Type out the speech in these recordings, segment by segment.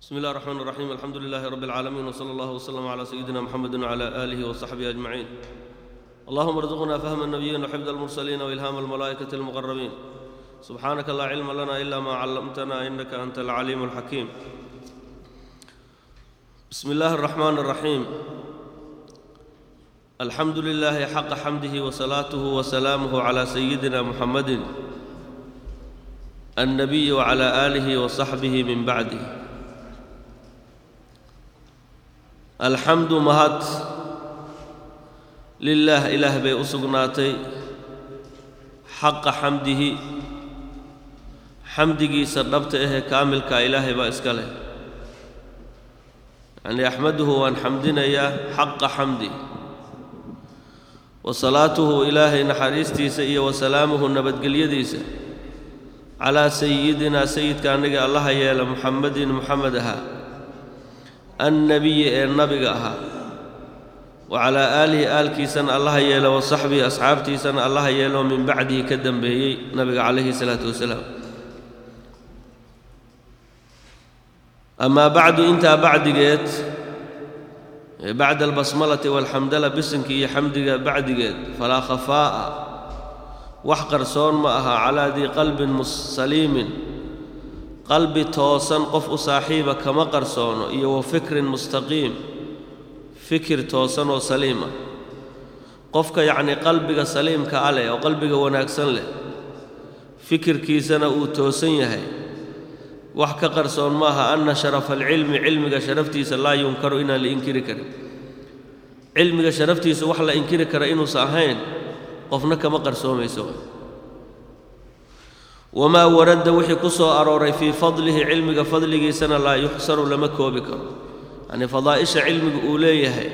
بسم الله الرحمن الرحيم الحمد لله رب العالمين وصلى الله وسلم على سيدنا محمد وعلى آله وصحبه أجمعين اللهم ارزقنا فهم النبيين وحفظ المرسلين وإلهام الملائكة المقربين سبحانك لا علم لنا إلا ما علمتنا إنك أنت العليم الحكيم بسم الله الرحمن الرحيم الحمد لله حق حمده وصلاته وسلامه على سيدنا محمد النبي وعلى آله وصحبه من بعده alxamdu mahad lilaah ilaah bay u sugnaatay xaqa xamdihi xamdigiisa dhabta ahee kaamilkaa ilaahay baa iska leh yacnii axmaduhu waan xamdinayaa xaqa xamdi wa salaatuhu ilaahay naxariistiisa iyo wa salaamuhu nabadgelyadiisa calaa sayidinaa sayidka annaga allaha yeela muxamadin muxamed ahaa annabiyi ee nabiga ahaa wa calaa aalihi aalkiisana allaha yeelo wa saxbihi asxaabtiisana allaha yeeloo min bacdihi ka dambeeyey nabiga calayhi salaatu wasalaam amaa bacdu intaa bacdigeed ee bacda albasmalati waalxamdala bisinka iyo xamdiga bacdigeed falaa khafaa'a wax qarsoon ma aha calaa dii qalbin saliimin qalbi toosan qof u saaxiiba kama qarsoono iyo wa fikrin mustaqiim fikir toosan oo saliima qofka yacnii qalbiga saliimka a leh oo qalbiga wanaagsan leh fikirkiisana uu toosan yahay wax ka qarsoon maaha anna sharafa alcilmi cilmiga sharaftiisa laa yunkaru inaan la inkiri karin cilmiga sharaftiisa wax la inkiri kara inuusan ahayn qofna kama qarsoomayso wamaa waradda wixii ku soo arooray fii fadlihi cilmiga fadligiisana laa yuxsaru lama koobi karo yacnii fadaa'isha cilmiga uu leeyahay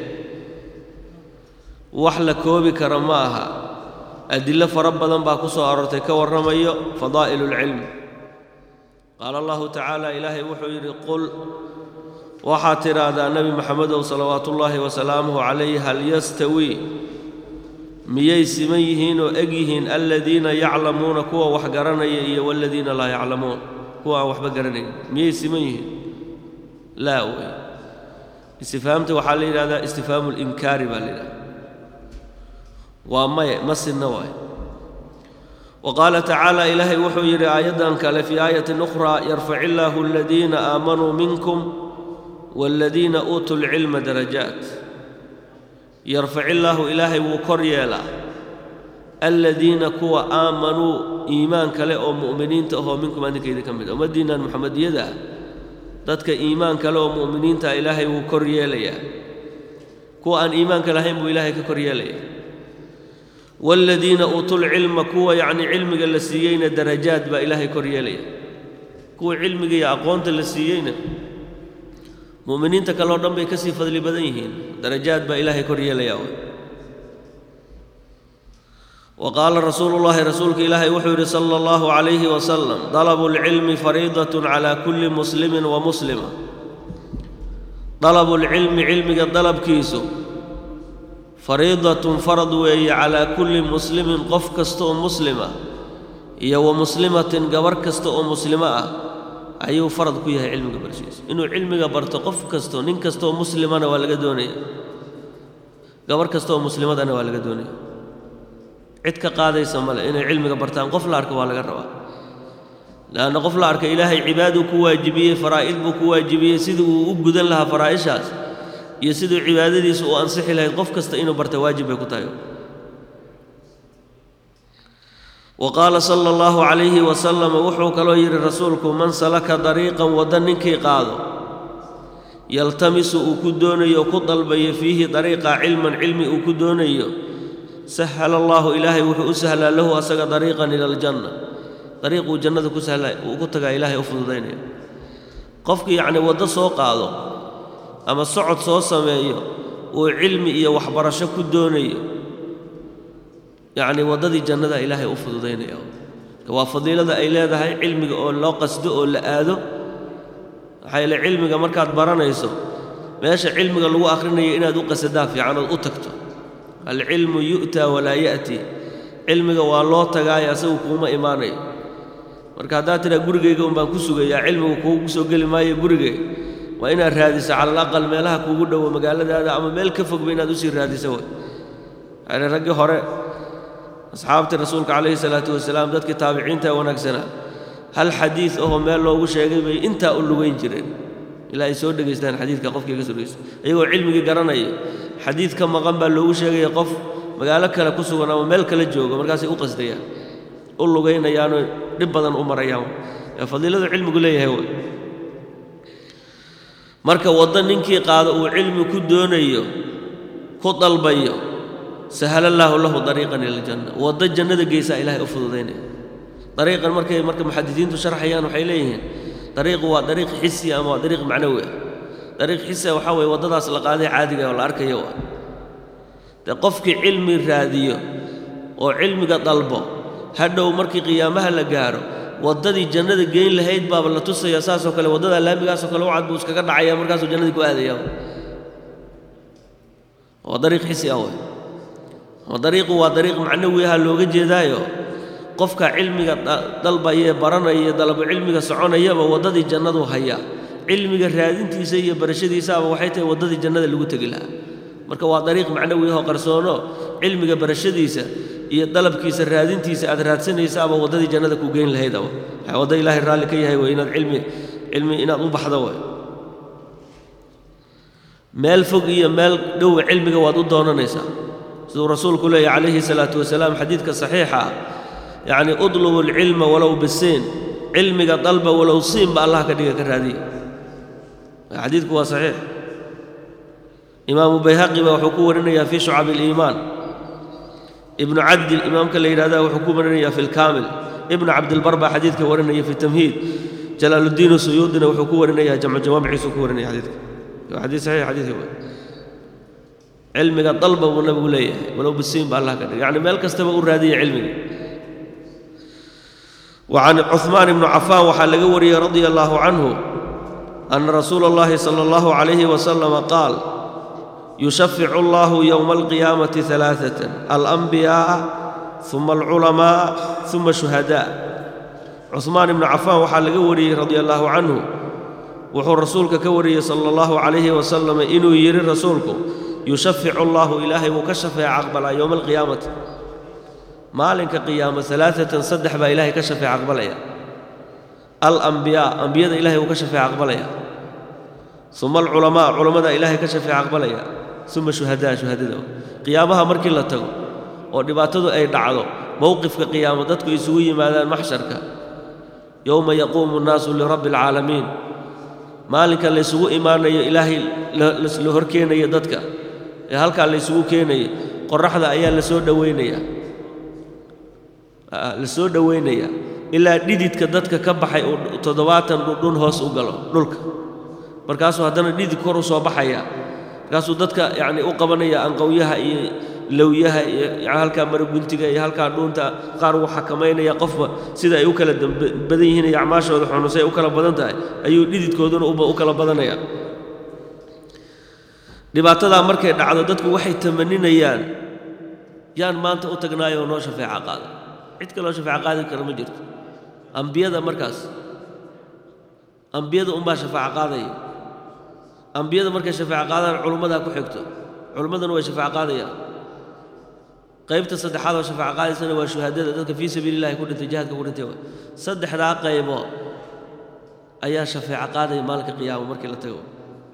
wax la koobi kara ma aha adillo fara badan baa ku soo aroortay ka warramayo fadaa'ilu lcilmi qaala allahu tacaala ilaahay wuxuu yidhi qul waxaad tidhaahdaa nebi maxamedow salawaatuullaahi wasalaamuhu calayh hal yastawii miyay siman yihiin oo eg yihiin aladiina yaclamuuna kuwa wax garanaya iyo waladiina laa yaclamuun kuwa aan waxba garanayn miyay siman yihiin laa wey istifhaamta waxaa la yidhahdaa istifhaamu linkaari baa la yidhahda waa maye ma sinna waay wa qaala tacaala ilaahay wuxuu yidhi aayaddan kale fii aayatin ukhraa yarfac illaahu aladiina aamanuu minkum waaladiina uutuu lcilma darajaat yarfac illaahu ilaahay wuu kor yeelaa aladiina kuwa aamanuu iimaan kale oo mu'miniinta ahoo minkum adinkayda ka mid a ummaddiinnan muxamediyada ah dadka iimaan kale oo mu'miniinta ah ilaahay wuu kor yeelayaa kuwa aan iimaanka lahayn buu ilaahay ka kor yeelayaa waaladiina uutulcilma kuwa yacnii cilmiga la siiyeyna darajaad baa ilaahay kor yeelaya kuwa cilmiga iyo aqoonta la siiyeyna mu'miniinta kaleo dhan bay ka sii fadli badan yihiin darajaad baa ilaahay kor yeelayaa wa qaala rasuulu llaahi rasuulka ilaahay wuxuu yidhi sala allahu calayhi wasalam dalabu lcilmi fariidatun calaa kulli muslimin wa muslima dalabu lcilmi cilmiga dalabkiisu fariidatun farad weeye calaa kulli muslimin qof kasta oo muslima iyo wa muslimatin gabarh kasta oo muslimo ah ayuu farad ku yahay cilmiga barshiisa inuu cilmiga barto qof kasto nin kastaoo muslimana waa laga doonaya gabarh kasta oo muslimadana waa laga doonaya cid ka qaadaysa male inay cilmiga bartaan qof la arka waa laga rabaa leanna qof la arka ilaahay cibaaduu ku waajibiyey faraa'id buu ku waajibiyey sidii uu u gudan lahaa faraa'ishaas iyo siduu cibaadadiisa u ansixi lahayd qof kasta inuu barta waajib bay ku tahay wa qaala sala allahu calayhi wasalam wuxuu kaloo yidhi rasuulku man salaka dariiqan wadda ninkii qaado yaltamisu uu ku doonayo o ku dalbayo fiihi dariiqa cilman cilmi uu ku doonayo sahala allaahu ilaahay wuxuu u sahlaa lahu asaga dariiqan ila aljanna dariiquu jannada ku sahla uu ku tagaa ilaahay u fududaynaya qofkii yacnii waddo soo qaado ama socod soo sameeyo uu cilmi iyo waxbarasho ku doonayo yacnii waddadii jannada ilaahay u fududaynaya waa fadiilada ay leedahay cilmiga oo loo qasdo oo la aado maxaa yeele cilmiga markaad baranayso meesha cilmiga lagu akhrinayo inaad u qasadaa fiican ood u tagto alcilmu yu'taa walaa ya'ti cilmiga waa loo tagaayo asagu kuuma imaanayo marka haddaad tidhaa gurigayga un baan ku sugayaa cilmigu kuugu soo geli maayo gurigay waa inaad raadiso cala alaqal meelaha kuugu dhowo magaaladaada ama meel ka fogba inaad usii raadiso way yani raggii hore asxaabtii rasuulka calayhi salaatu wasalaam dadkii taabiciinta wanaagsanaa hal xadiid ahoo meel loogu sheegay bay intaa u lugayn jireen ilaa ay soo dhegaystaan xadiidka qofkii ka soo dhegaysta iyagoo cilmigii garanaya xadiid ka maqan baa loogu sheegaya qof magaalo kale ku sugan ama meel kale joogo markaasay u qasdayaan u lugaynayaanoo dhib badan u marayaan ee fadiiladu cilmigu leeyahay way marka waddo ninkii qaado uu cilmi ku doonayo ku dalbayo sahala allaahu lahu dariiqan ila aljanna waddo jannada geysaa ilaahay u fududaynaya dariiqan markay marka muxadisiintu sharxayaan waxay leeyihiin dariiqu waa dariiq xisi ama waa dariiq macnawi ah dariiq xisi ah waxaa weeye waddadaas la qaaday caadiga oo la arkayo waa dee qofkii cilmi raadiyo oo cilmiga dalbo hadhow markii qiyaamaha la gaaro waddadii jannada geyn lahayd baaba la tusaya saasoo kale waddada laamigaasoo kale wacad buu iskaga dhacaya markaasuu jannadii ku aadaya waa dariiq xisi ah wey oo dariiqu waa dariiq macnawi aha looga jeedaayo qofka cilmiga dalbaya ee baranaya dalabo cilmiga soconayaba waddadii jannadu hayaa cilmiga raadintiisa iyo barashadiisaaba waxay tahay waddadii jannada lagu tegi lahaa marka waa dariiq macnawi ahoo qarsoono cilmiga barashadiisa iyo dalabkiisa raadintiisa aad raadsanaysaaba waddadii jannada ku geyn lahaydaba waxaa wadda ilaahay raalli ka yahay wey inaad cilmi cilmi inaad u baxdo way meel fog iyo meel dhowa cilmiga waad u doonanaysaa siduu rasuulku leeyahy calayhi salaatu wasalaam xadiidka saxiixa ah yacni udlubu alcilma walow bisiin cilmiga dalba walow siinba allah ka dhiga ka raadiya xadiidku waa saxiix imaamu bayhaqi baa wuxuu ku warinayaa fii shucabi aliimaan ibnu cabdil imaamka la yidhahda wuxuu ku warinayaa fi lkaamil ibnu cabdilbar baa xadiidka warinaya fi tamhiid jalaaluddiin suyuudina wuxuu ku warinayaa jamcu jawaamiciisuu ku warinaya xadiidka waa xadiid saxiix xadiidka wey cilmiga dalba buu nabigu leeyahay walow bisiin ba allah ka dhiga yacni meel kastaba u raadiya cilmiga وعن عثمان بن عفان waxaa laga wariyey رضي الله عنه أن رسول الله صلى الله عليه وسلم قال يشفع الله يوم القيامة ثلاثة الأنبياء ثم العلماء ثم الشهداء عثمان بن عفان waxaa laga wariyey رضي الله عنه wuxuu rasuulka ka wariyey صلى الله عليه وسلم inuu yidhi rasuulku يشفع الله ilaahay wuu ka shafeeca aqbalaa يوم القيامة maalinka qiyaamo alaaatan saddex baa ilaahay ka shafeeca aqbalaya alambiyaa ambiyada ilahay uu ka shafeeca aqbalaya uma alculamaa culammada ilaahay ka shafeeca aqbalaya uma shuhadaa shuhadada qiyaamaha markii la tago oo dhibaatadu ay dhacdo mowqifka qiyaamo dadku isugu yimaadaan maxsharka yowma yaquumu nnaasu lirabbi alcaalamiin maalinka laysugu imaanayo ilaahay la horkeenayo dadka ee halkaa laysugu keenayo qoraxda ayaa la soo dhowaynaya la soo dhowaynaya ilaa dhididka dadka ka baxay uu toddobaatan dhudhun hoos u galo dhulka markaasuu haddana dhidid kor u soo baxaya markaasuu dadka yacni u qabanaya anqowyaha iyo lowyaha iyo yani halkaa maraguntiga iyo halkaa dhuunta qaar uu xakamaynaya qofba sida ay u kala badan yihiin iyo acmaashooda xunusay ay u kala badan tahay ayuu dhididkooduna u kala badanaya dhibaatadaa markay dhacdo dadku waxay tamaninayaan yaan maanta u tagnaayo oo noo shafeeca qaada cid kaloo shafeeco qaadi kara ma jirto ambiyada markaas ambiyada unbaa shafaaco qaadaya ambiyada markay shafaaco qaadaan culummadaa ku xigto culummaduna way shafaaco qaadayaan qaybta saddexaad oo shafaaco qaadaysana waa shuhaadada dadka fii sabiili illahi ku dhintay jihaadka ku dhintay way saddexdaa qaybo ayaa shafeeco qaadaya maalinka qiyaamo markii la tago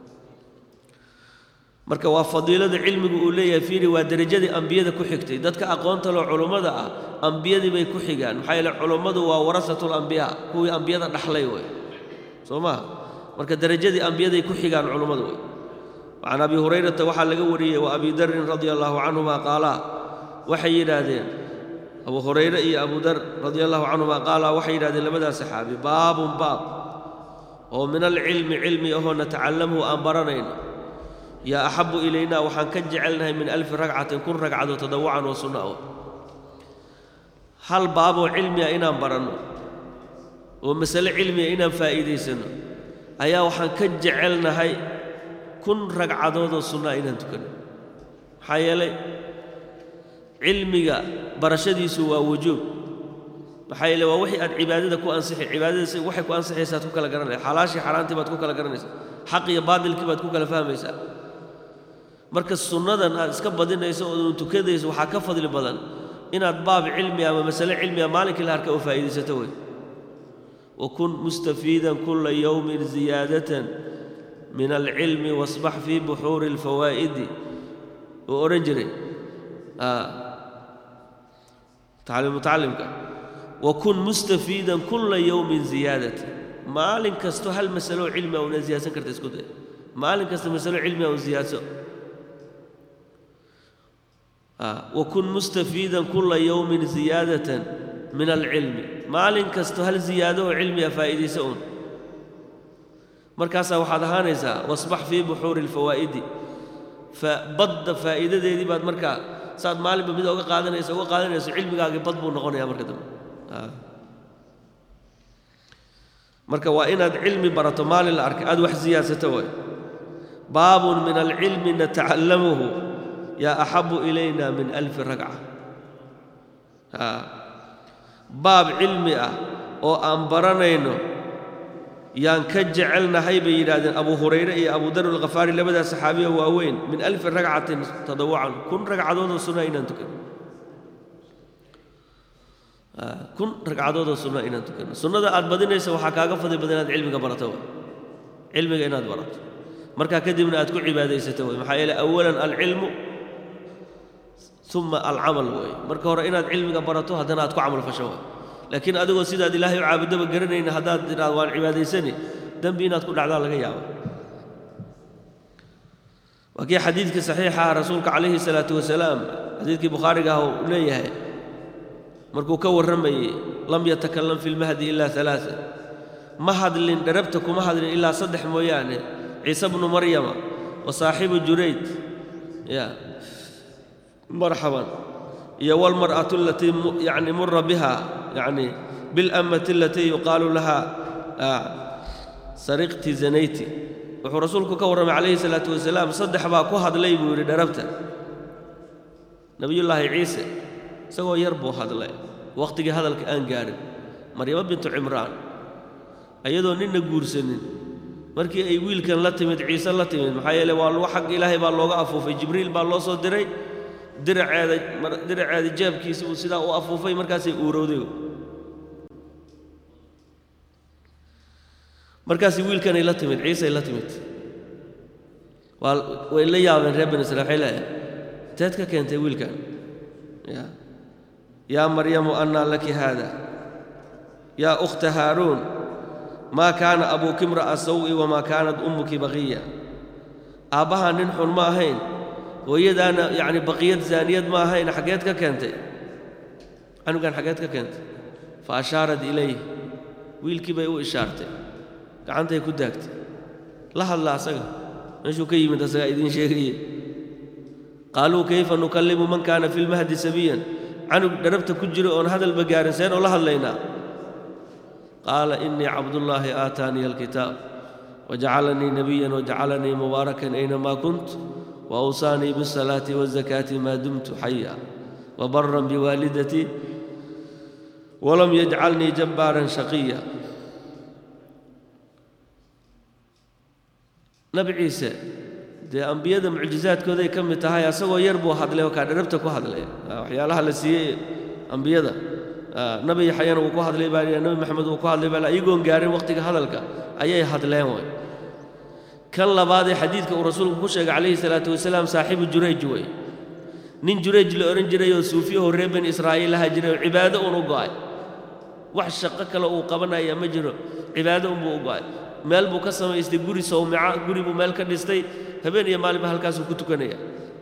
marka waa fadiilada cilmigu uu leeyahay fiiri waa derajadii ambiyada ku xigtay dadka aqoonta loo culummada ah ambiyadii bay ku xigaan maxaa yeele culummadu waa warasatul ambiyaa kuwii ambiyada dhaxlay wey soo maha marka derajadii ambiyaday ku xigaan culummadu wey can abi hurayrata waxaa laga wariyey wa abi darin radia allaahu canhuma qaalaa waxay yidhaahdeen abu hurayre iyo abu dar radia allahu canhuma qaalaa waxay yidhahdeen labadaas saxaabi baabun baab oo min alcilmi cilmi ahoo natacallamhu aan baranayno yaa axabu ilaynaa waxaan ka jecelnahay min alfi ragcatin kun ragcado tadawucan oo sunna o hal baaboo cilmiga inaan baranno oo masale cilmiga inaan faa'iidaysanno ayaa waxaan ka jecelnahay kun ragcadoodoo sunnaa inaan tukanno maxaa yeelay cilmiga barashadiisu waa wujuub maxaa yeele waa wixii aad cibaadada ku ansixi cibaadadaas waxay ku ansixaysaad ku kala garanaysa xalaashii xaaraantii baad ku kala garanaysaa xaq iyo baadilkii baad ku kala fahmaysaa marka sunnadan aad iska badinayso oodun tukadayso waxaa ka fadli badan inaad baab cilmi ama masale cilmiga maalinkii la arka oo faa'iidaysato wey wakun mustafiidan kula yowmin ziyaadatan min alcilmi wasbax fii buxuuri alfawaa'idi uu odhan jiray mutacalimka wakun mustafiidan kula yowmin ziyaadatan maalin kasto hal masalo oo cilmiga una ziyaadsan karta isku day maalin kasta masalo cilmiga un ziyaadso wakun mustafiidan kula yowmin ziyaadatan min alcilmi maalin kasto hal ziyaado oo cilmiga faa'iidaysa un markaasaa waxaad ahaanaysaa wasbax fii buxuuri alfawaa'idi badda faa'iidadeedii baad markaa saad maalinba mid uga qaadanayso uga qaadanayso cilmigaagii bad buu noqonayaa marka dambe marka waa inaad cilmi barato maalin la arkay aad wax siyaadsato waay baabun min alcilmi natacallamuhu yaa axabu ilayna min alfi ragca baab cilmi ah oo aan baranayno yaan ka jecelnahay bay yidhaahdeen abu hurayre iyo abu dar alkhafaari labadaa saxaabiya waaweyn min alfi ragcatin tadawucan kun ragcadoodoo sunna inaan tukano kun ragcadoodoo sunna inaan tukano sunnada aad badinaysa waxaa kaaga fadli badan inaad cilmiga barato way cilmiga inaad barato markaa kadibna aad ku cibaadaysato way maxaa yeele awalan alcilmu uma alcamal weeye marka hore inaad cilmiga barato haddana aad ku camal fasho way laakiin adigoo sidaad ilaahay u caabudaba garanayna haddaad tidhaad waan cibaadaysani dembi inaad ku dhacdaa laga yaaba waa kii xadiidkii saxiixa ah rasuulka calayhi salaatu wasalaam xadiidkii bukhaariga ah uu leeyahay markuu ka warramayey lam yatakallam fi lmahdi ilaa alaaa ma hadlin dharabta kuma hadlin ilaa saddex mooyaane ciise bnu maryama wa saaxibu jurayd ya marxaban iyo wاlmarأaة alatii yani mura biha yani biاlamati alatii yuqaalu laha sariqti zanayti wuxuu rasuulku ka warramay calayhi الsalaaةu wasalaam saddex baa ku hadlay buu yidhi dharabta nebiyullaahi ciise isagoo yar buu hadlay wakhtigii hadalka aan gaadhin maryamo bintu cimraan iyadoo ninna guursanin markii ay wiilkan la timid ciise la timid maxaa yeele waa lagu xag ilaahay baa looga afuufay jibriil baa loo soo diray diraceeda diraceeda jeebkiisa uu sidaa u afuufay markaasay uurowday markaasay wiilkanay la timid ciisay la timid waa way la yaabeen reer bani israil waxay leeyahay teed ka keentay wiilkan ya yaa maryamu annaa laki haada yaa ukhta haaruun maa kaana abuuki imra'a sawi wamaa kaanat ummuki baqiya aabbahaa nin xun ma ahayn hooyadaana yacni baqiyad zaaniyad ma ahayn xaggeed ka keentay canugan xaggeed ka keentay fa ashaarat ilayh wiilkii bay u ishaartay gacantay ku daagtay la hadla asaga meeshuu ka yimid asagaa idiin sheegaye qaaluu kayfa nukallimu man kaana fi lmahdi sabiyan canug dharabta ku jiro oon hadalba gaarin seen oo la hadlaynaa qaala innii cabdullaahi aataaniya alkitaab wajacalanii nebiyan wajacalanii mubaarakan aynamaa kunt وأوصاني بالصلاة والزكاة ما دمت حيا وبرا بوالدتي ولم يجعلني جبارا شقيا نبي عيسى dee ambiyada mucjizaadkooday ka mid tahay asagoo yar buu hadlay oo kaa dharabta ku hadlay waxyaalaha la siiyey ambiyada nabi yaxyana wuu ku hadlay baa nabi maxamed wuu ku hadlay baa iyagoon gaarin waqtiga hadalka ayay hadleen way kan labaadee xadiidka uu rasuulku ku sheegay calayhi salaatu wasalaam saaxiibu jurayj wey nin jurayj la odhan jiray oo suufiyahoo reer bani israa'iil lahaa jiray oo cibaado uun u go'ay wax shaqo kale uu qabanaya ma jiro cibaado unbuu u go'ay meel buu ka samaystay guri sawmica guri buu meel ka dhistay habeen iyo maalinba halkaasuu ku tukanaya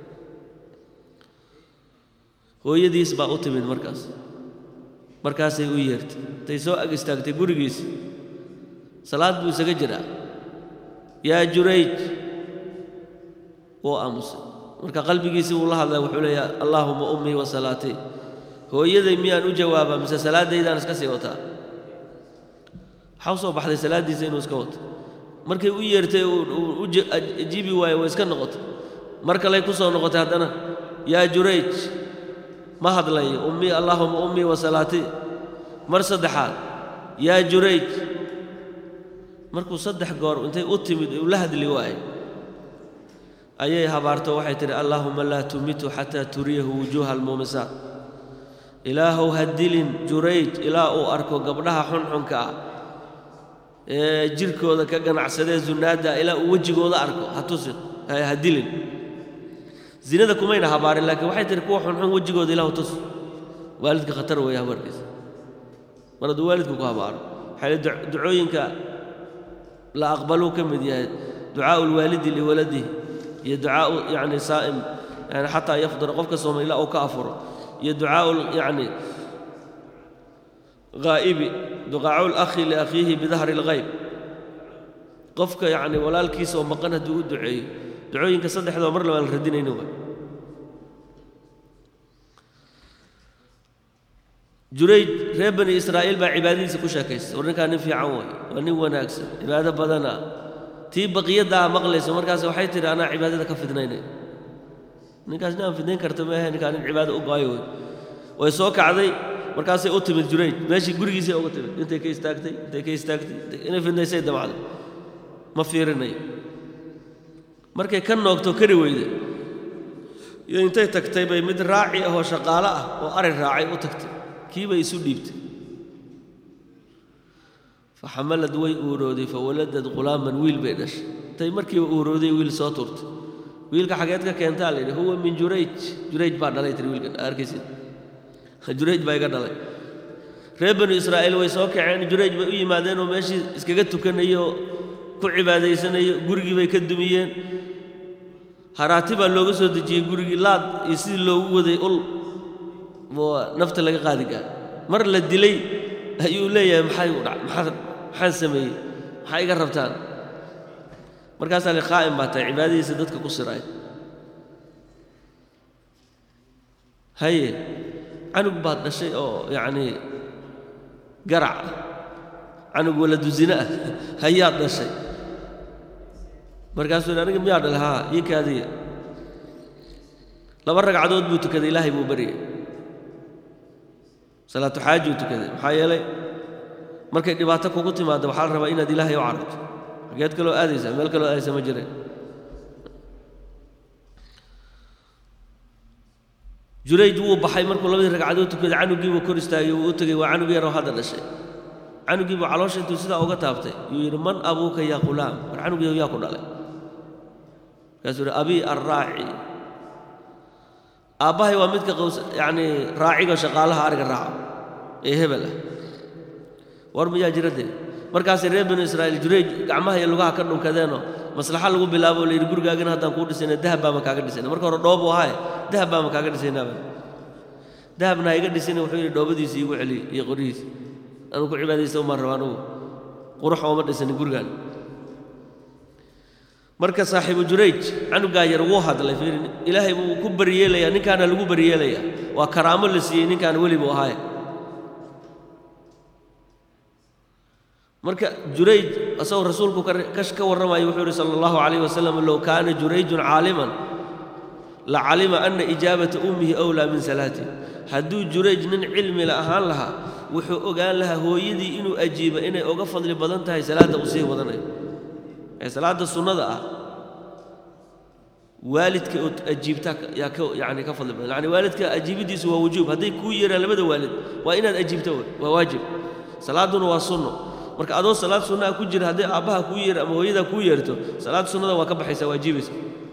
hooyadiis baa u timid markaas markaasay u yeertay intay soo ag istaagtay gurigiisi salaad buu isaga jiraa yaa jurayj wuu aamusay marka qalbigiisii wuu la hadlay wuxuu leeyahay allaahuma ummii wa salaatii hooyaday miyaan u jawaabaa mise salaadaydaan iska sii wataa waxaa u soo baxday salaaddiisa inuu iska wato markay u yeertay u ajiibi waaye way iska noqotay mar kaley ku soo noqotay haddana yaa jurayj ma hadlayo ummii allaahuma ummii wa salaatii mar saddexaad yaa jurayj markuu saddex goor intay u timid uu la hadli waaye ayay habaarto waxay tidhi allaahuma laa tumitu xataa turiyahu wujuuha almuumisaat ilaahow ha dilin jurayj ilaa uu arko gabdhaha xunxunka ah ee jirkooda ka ganacsadee zunaadda ilaa uu wejigooda arko ha tusin ha dilin zinada kumayna habaarin laakiin waxay tihi kuwa xunxun wejigooda ilahu tus waalidka khatar weeye habarkiisa mar hadduu waalidku ku habaaro waxay ducooyinka la aqbaluu ka mid yahay ducaau lwaalidi liwaladihi iyo ducaau yani saa'im yani xataa yafdura qofka sooma ilaa uu ka afuro iyo ducaau yani غaa'ibi duqaacu lakhi liakhiihi bidahri اlghayb qofka yani walaalkiisa oo maqan hadduu u duceeyo ducooyinka saddexdoo mar labaan la radinayni waay jurayj reer bani israa'iil baa cibaadadiisa ku sheekaystay war ninkaa nin fiican waay waa nin wanaagsan cibaado badana tii baqiyaddaa maqlayso markaas waxay tidhi anaa cibaadada ka fidnaynay ninkaas nin aan fidnayn karta maahe ninkaa nin cibaado u baayo wey way soo kacday markaasay u timid jurayj meeshii gurigiisay uga timid intay ka istaagtay intay ka istaagtay inay fidnaysay damacday ma fiirinayo markay ka noogto kari weyde iyo intay tagtay bay mid raaci ahoo shaqaalo ah oo ari raacay u tagtay kii bay isu dhiibtay faxamalad way uurooday fawaladad khulaaman wiil bay dhashay intay markiiba uurooday wiil soo turtay wiilka xageed ka keentaa la yidhi huwa min jurayj jurayj baa dhalay tiri wiilkan arkaysid jurayj baa iga dhalay reer banu israa'iil way soo kaceen jurayj bay u yimaadeen oo meeshii iskaga tukanayo ku cibaadaysanayo gurigii bay ka dumiyeen haraati baa looga soo dejiyey gurigii laad iyo sidii loogu waday ul nafta laga qaadi gaar mar la dilay ayuu leeyahay maxay u dhac maxaa maxaan sameeyey maxaa iga rabtaan markaasaa li qaa'im baa tahay cibaadadiisa dadka ku siraay haye canug baad dhashay oo yacnii garac ah canug waladu zine ah hayaad dhashay markaasuu yidhi aniga miyaa dhalay haa ii kaadiya laba ragcadood buu tukaday ilaahay buu baryay salaatu xaajuu tukaday maxaa yeelay markay dhibaato kugu timaaddo waxaa la rabaa inaad ilaahay u cararto xageed kaloo aadaysaa meel kaloo aadaysa ma jireen jurayj wuu baxay markuu labadii ragcadood tukaday canugii buu kor istaagay wuu u tegey waa canug yaroo hadda dhashay canugii buu caloosha intuu sidaa uga taabtay yuu yidhi man abuuka yaa qulaam war canugiiyo yaa ku dhalay markaasuu yidhi abii arraaci aabbahay waa midka qaws yacnii raaciga shaqaalaha ariga raaca ee hebel ah war miyaa jira dee markaasay reer banu israa'iil jurayj gacmaha iyo lugaha ka dhunkadeenoo maslaxa lagu bilaabo la yidhi gurigaagina haddaan kuu dhisayna dahab baama kaaga dhisayna marka hore dhoobu ahaaye dahab baama kaaga dhisaynaaba dahabna ha iga dhisayna wuxuu yidhi dhoobadiisii igu celiy iyo qorihiisi anuu ku cibaadaysta umaan raba anugu qurux ooma dhisanin gurigaan marka saaxiibu jurayj canugaa yar wuu hadlay fiiri ilaahay buu ku baryeelayaa ninkaana lagu baryeelayaa waa karaamo la siiyey ninkaana weli buu ahaaye marka jurayj asagoo rasuulku ka warramayo wuxuu yidhi sala allahu calayh wasalam low kaana jurayjun caaliman la calima ana ijaabata ummihi awlaa min salaatih hadduu jurayj nin cilmi la ahaan lahaa wuxuu ogaan lahaa hooyadii inuu ajiibo inay uga fadli badan tahay salaadda uu sii wadanayo ee salaadda sunnada ah waalidka oo ajiibtaa yaa ka yacni ka fadli badan yacni waalidka ajiibiddiisu waa wujuub hadday kuu yeeraan labada waalid waa inaad ajiibto waa waajib salaadduna waa sunno marka adoo salaad sunnaha ku jira hadday aabbaha kuu yeer ama hooyadaa kuu yeerto salaad sunnada waa ka baxaysaa waajibaysa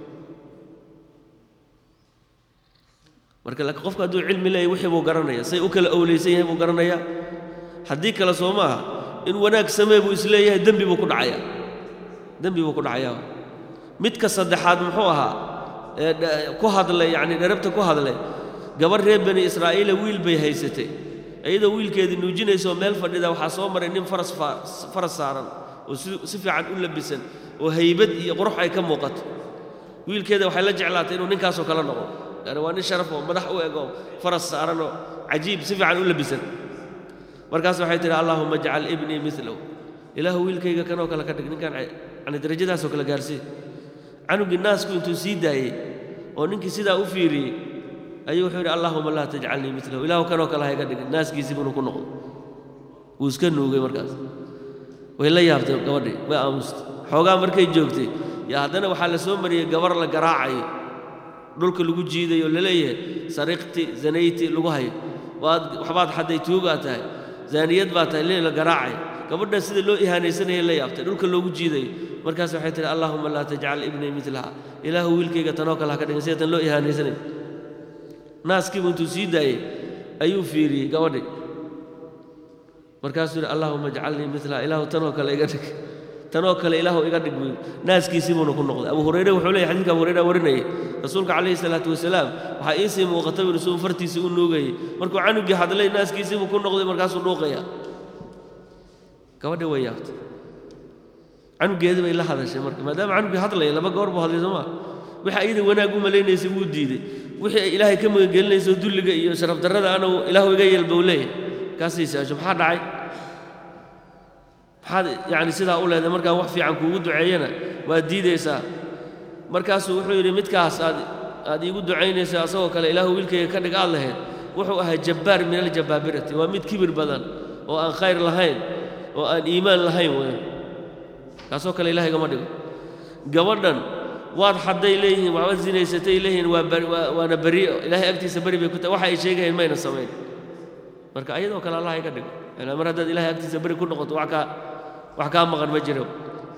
marka laakiin qofku hadduu cilmi leeyahy wixii buu garanaya say u kala owlaysan yahay buu garanayaa haddii kale soo maaha in wanaag samee buu isleeyahay dembi buu ku dhacayaa dembi buu ku dhacayaa midka saddexaad muxuu ahaa ee ku hadlay yacni dherabta ku hadlay gabarh reer bani israa'iila wiil bay haysatay iyadoo wiilkeedii nuujinaysaoo meel fadhida waxaa soo maray nin faras faras saaran oo si fiican u labisan oo haybad iyo qurux ay ka muuqato wiilkeeda waxay la jeclaatay inuu ninkaasoo kale noqo yani waa nin sharaf oo madax u eg oo faras saaran oo cajiib si fiican u labisan markaas waxay tidhi allaahuma ajcal ibnii milahu ilaahu wiilkayga kanoo kale ka dhig ninkaan yani darajadaasoo kale gaarsii canugii naasku intuu sii daayey oo ninkii sidaa u fiiriyey ayuu wuxuu yidhi allaahuma laa tajcalnii milahu ilaahu kanoo kale hayga dhigin naaskiisii bunuu ku noqdo wuu iska nuugay markaas way la yaabtay gabadhii way aamustay xoogaa markay joogtay yaa haddana waxaa la soo mariyey gabar la garaacayo dhulka lagu jiidayo laleeyahay sariqti zanayti lagu hayo waad waxbaad xadday tuugaa tahay zaaniyad baa tahay lee la garaacayo gabadhan sida loo ihaanaysanaya la yaabtay dhulka loogu jiidayo markaas waxay tihi allaahuma laa tajcal ibnii midlaha ilaahu wiilkayga tanoo kale ha ka dhigin sida tan loo ihaanaysanayo naaskiibu intuu sii daayey ayuu fiiriyey gabadhii markaasuu yidhi allaahuma ajcalnii milaha ilaahu tanoo kale iga dhig tanoo kale ilaahu iga dhig buy naaskiisiibuuna ku noqday abu hurayre wuxuu leeyahy xadidka abu hurayra warinayay rasuulka calayhi salaatu wasalaam waxaa iisii muuqata buu suu fartiisii u nuugayay markuu canugii hadlay naaskiisiibuu ku noqday markaasuu dhuuqaya gabadhii way yaabtay canugeedii bay la hadashay marka maadaama canugii hadlaya laba goor buu hadlay sooma wixii ayada wanaag u malaynaysay wuu diiday wixii ay ilaahay ka magangelinayso dulliga iyo sharaf darrada ana ilaahu iga yeelba uu leeyahay kaasay saasho maxaa dhacay maxaad yacni sidaa u leedahay markaan wax fiican kuugu duceeyana waad diidaysaa markaasuu wuxuu yidhi midkaas aad aad iigu ducaynaysa asagoo kale ilaahu wiilkayga ka dhig aad lahayd wuxuu ahaa jabbaar min aljabaabirati waa mid kibir badan oo aan khayr lahayn oo aan iimaan lahayn weyn kaasoo kale ilahay gama dhigo gabadhan waad xadday leeyihiin waxbaad sinaysatay leeyihiin waa waana beri'o ilaahay agtiisa beri bay ku tahay waxa ay sheegayeen mayna samayn marka ayadoo kale allah iga dhigo ilaa mar haddaad ilahay agtiisa beri ku noqoto wax kaa wax kaa maqan ma jiro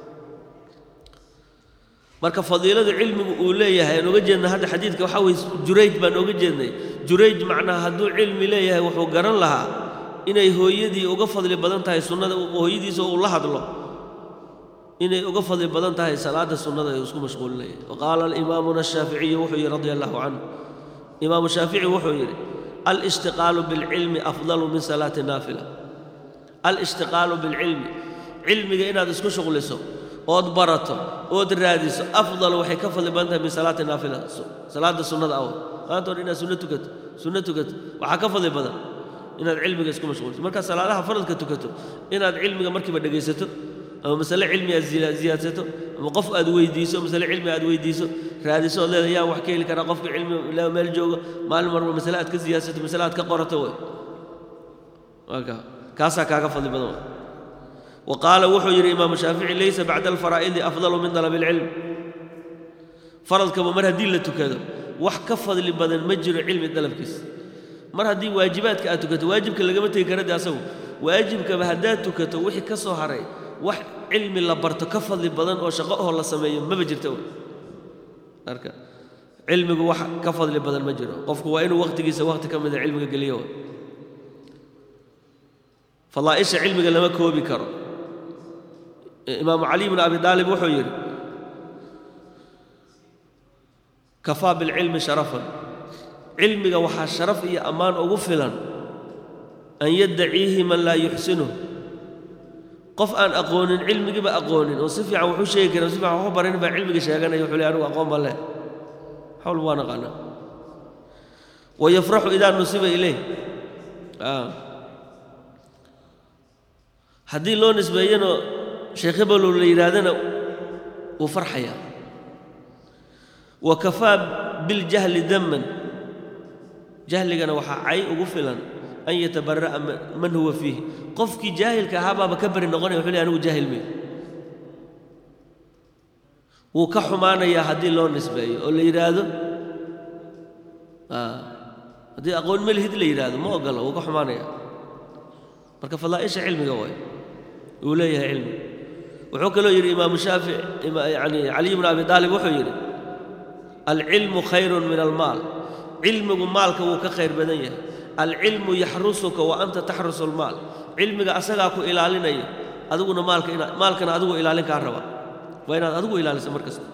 marka fadiilada cilmigu uu leeyahay aan oga jeedna hadda xadiidka waxaa weye jurayj baan oga jeednay jurayj macnaha hadduu cilmi leeyahay wuxuu garan lahaa inay hooyadii uga fadli badan tahay sunnada hooyadiisa uu la hadlo inay uga fadli badan tahay salaada sunnada ee isku mashquulinaya waqaala imaamuna ashaaficiyu wuxuu yidhi radia allahu canhu imaamu shaafici wuxuu yidhi alishtiqaalu bilcilmi afdalu min salaati naafila alishtiqaalu bilcilmi cilmiga inaad isku shuqliso ood barato ood raadiso afdal waxay ka fadli badan tahay min salaati naafila salaada sunnada awal maanta hor inaad sunno tukato sunno tukato waxaa ka fadli badan inaad cilmiga isku mashquulso markaad salaadaha faradka tukato inaad cilmiga markiiba dhegaysato ama masale cilmi aad ziyaadsato ama qof aad weydiiso masale cilmi aad weydiiso raadiso ood leeda yaa wax ka heli karaa qofka cilmi ilaa meel jooga maalin marba masale aad ka ziyaadsato masale aad ka qorato wey waaka kaasaa kaaga fadli badan wey وقال wuxuu yidhi imaamu shaafici laysa bacda alfaraa'idi afdalu min dalab اlcilm faradkaba mar haddii la tukado wax ka fadli badan ma jiro cilmi dalabkiisa mar haddii waajibaadka aad tukato waajibka lagama tegi kara de asagu waajibkaba haddaad tukato wixii ka soo haray wax cilmi la barto ka fadli badan oo shaqo oo la sameeyo maba jirta marka cilmigu wax ka fadli badan ma jiro qofku waa inuu waqtigiisa waqti ka mida cilmiga geliyo fadaa'isha cilmiga lama koobi karo imaamu cali bn abi aalib wuxuu yidhi kafaa bilcilmi sharafan cilmiga waxaa sharaf iyo ammaan ugu filan an yaddaciihi man laa yuxsinuh qof aan aqoonin cilmigiiba aqoonin oo si fiican wuxuu sheegi karin si fiican waxu barin baa cilmiga sheeganaya wuxuu leey anigu aqoon baan leh xawl waa naqaanaa wayafraxu idaa nusiba ilayh haddii loo nisbeeyano sheekh hebeloo la yidhaahdana wuu farxayaa wa kafaa biاljahli daman jahligana waxaa cay ugu filan an yatabara'a man huwa fiih qofkii jaahilka ahaa baaba ka bari noqonaya wuxuu ley anigu jaahil may wuu ka xumaanayaa haddii loo nisbeeyo oo la yidhaahdo haddii aqoon melihid la yidhaahdo ma ogola wuu ka xumaanaya marka fadaa'isha cilmiga waay uu leeyahay cilmi wuxuu kaloo yidhi imaamu shaafic yani caliy bnu abi aalib wuxuu yidhi alcilmu khayrun min almaal cilmigu maalka wuu ka khayr badan yahay alcilmu yaxrusuka wa anta taxrusu almaal cilmiga asagaa ku ilaalinaya adiguna maalka maalkana adigu ilaalin kaa raba waa inaad adigu ilaaliso mar kasta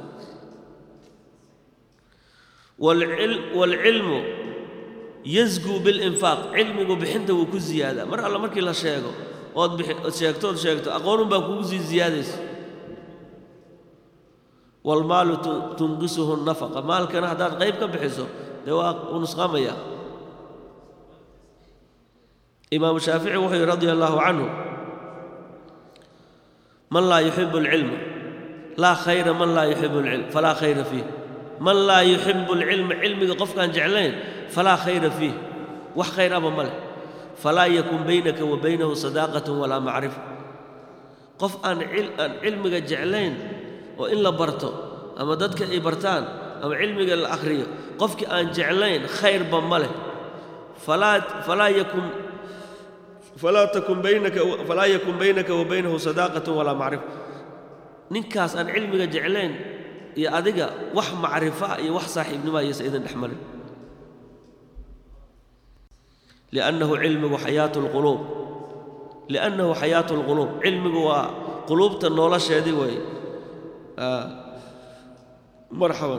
waalcilmu yasguu bilinfaaq cilmigu bixinta wuu ku ziyaadaa mar alla markii la sheego ood sheegto ood sheegto aqoonun baa kugu sii ziyaadaysa waalmaalu tunqisuhu nafaqa maalkana haddaad qayb ka bixiso dee waa uu nusqaamaya imaamu shaafici wuxuu yidhi radia allaahu canhu man laa yuxibu alcilma laa khayra man laa yuxibu alcilm falaa khayra fiih man laa yuxibu alcilma cilmiga qofkaan jeclayn falaa khayra fiih wax khayr aba ma leh falaa yakun baynaka wa baynahu sadaaqatun walaa macrifa qof aan aan cilmiga jeclayn oo in la barto ama dadka ay bartaan ama cilmiga la akhriyo qofkii aan jeclayn khayrba ma leh falaa falaa yakun falaa takun baynaka falaa yakun baynaka wa baynahu sadaaqatun walaa macrifa ninkaas aan cilmiga jeclayn iyo adiga wax macrifa iyo wax saaxiibnimo ayaysa idin dhex marin liannahu cilmigu xayaatu lquluub liannahu xayaatu lquluub cilmigu waa quluubta nolosheedii weeye marxaban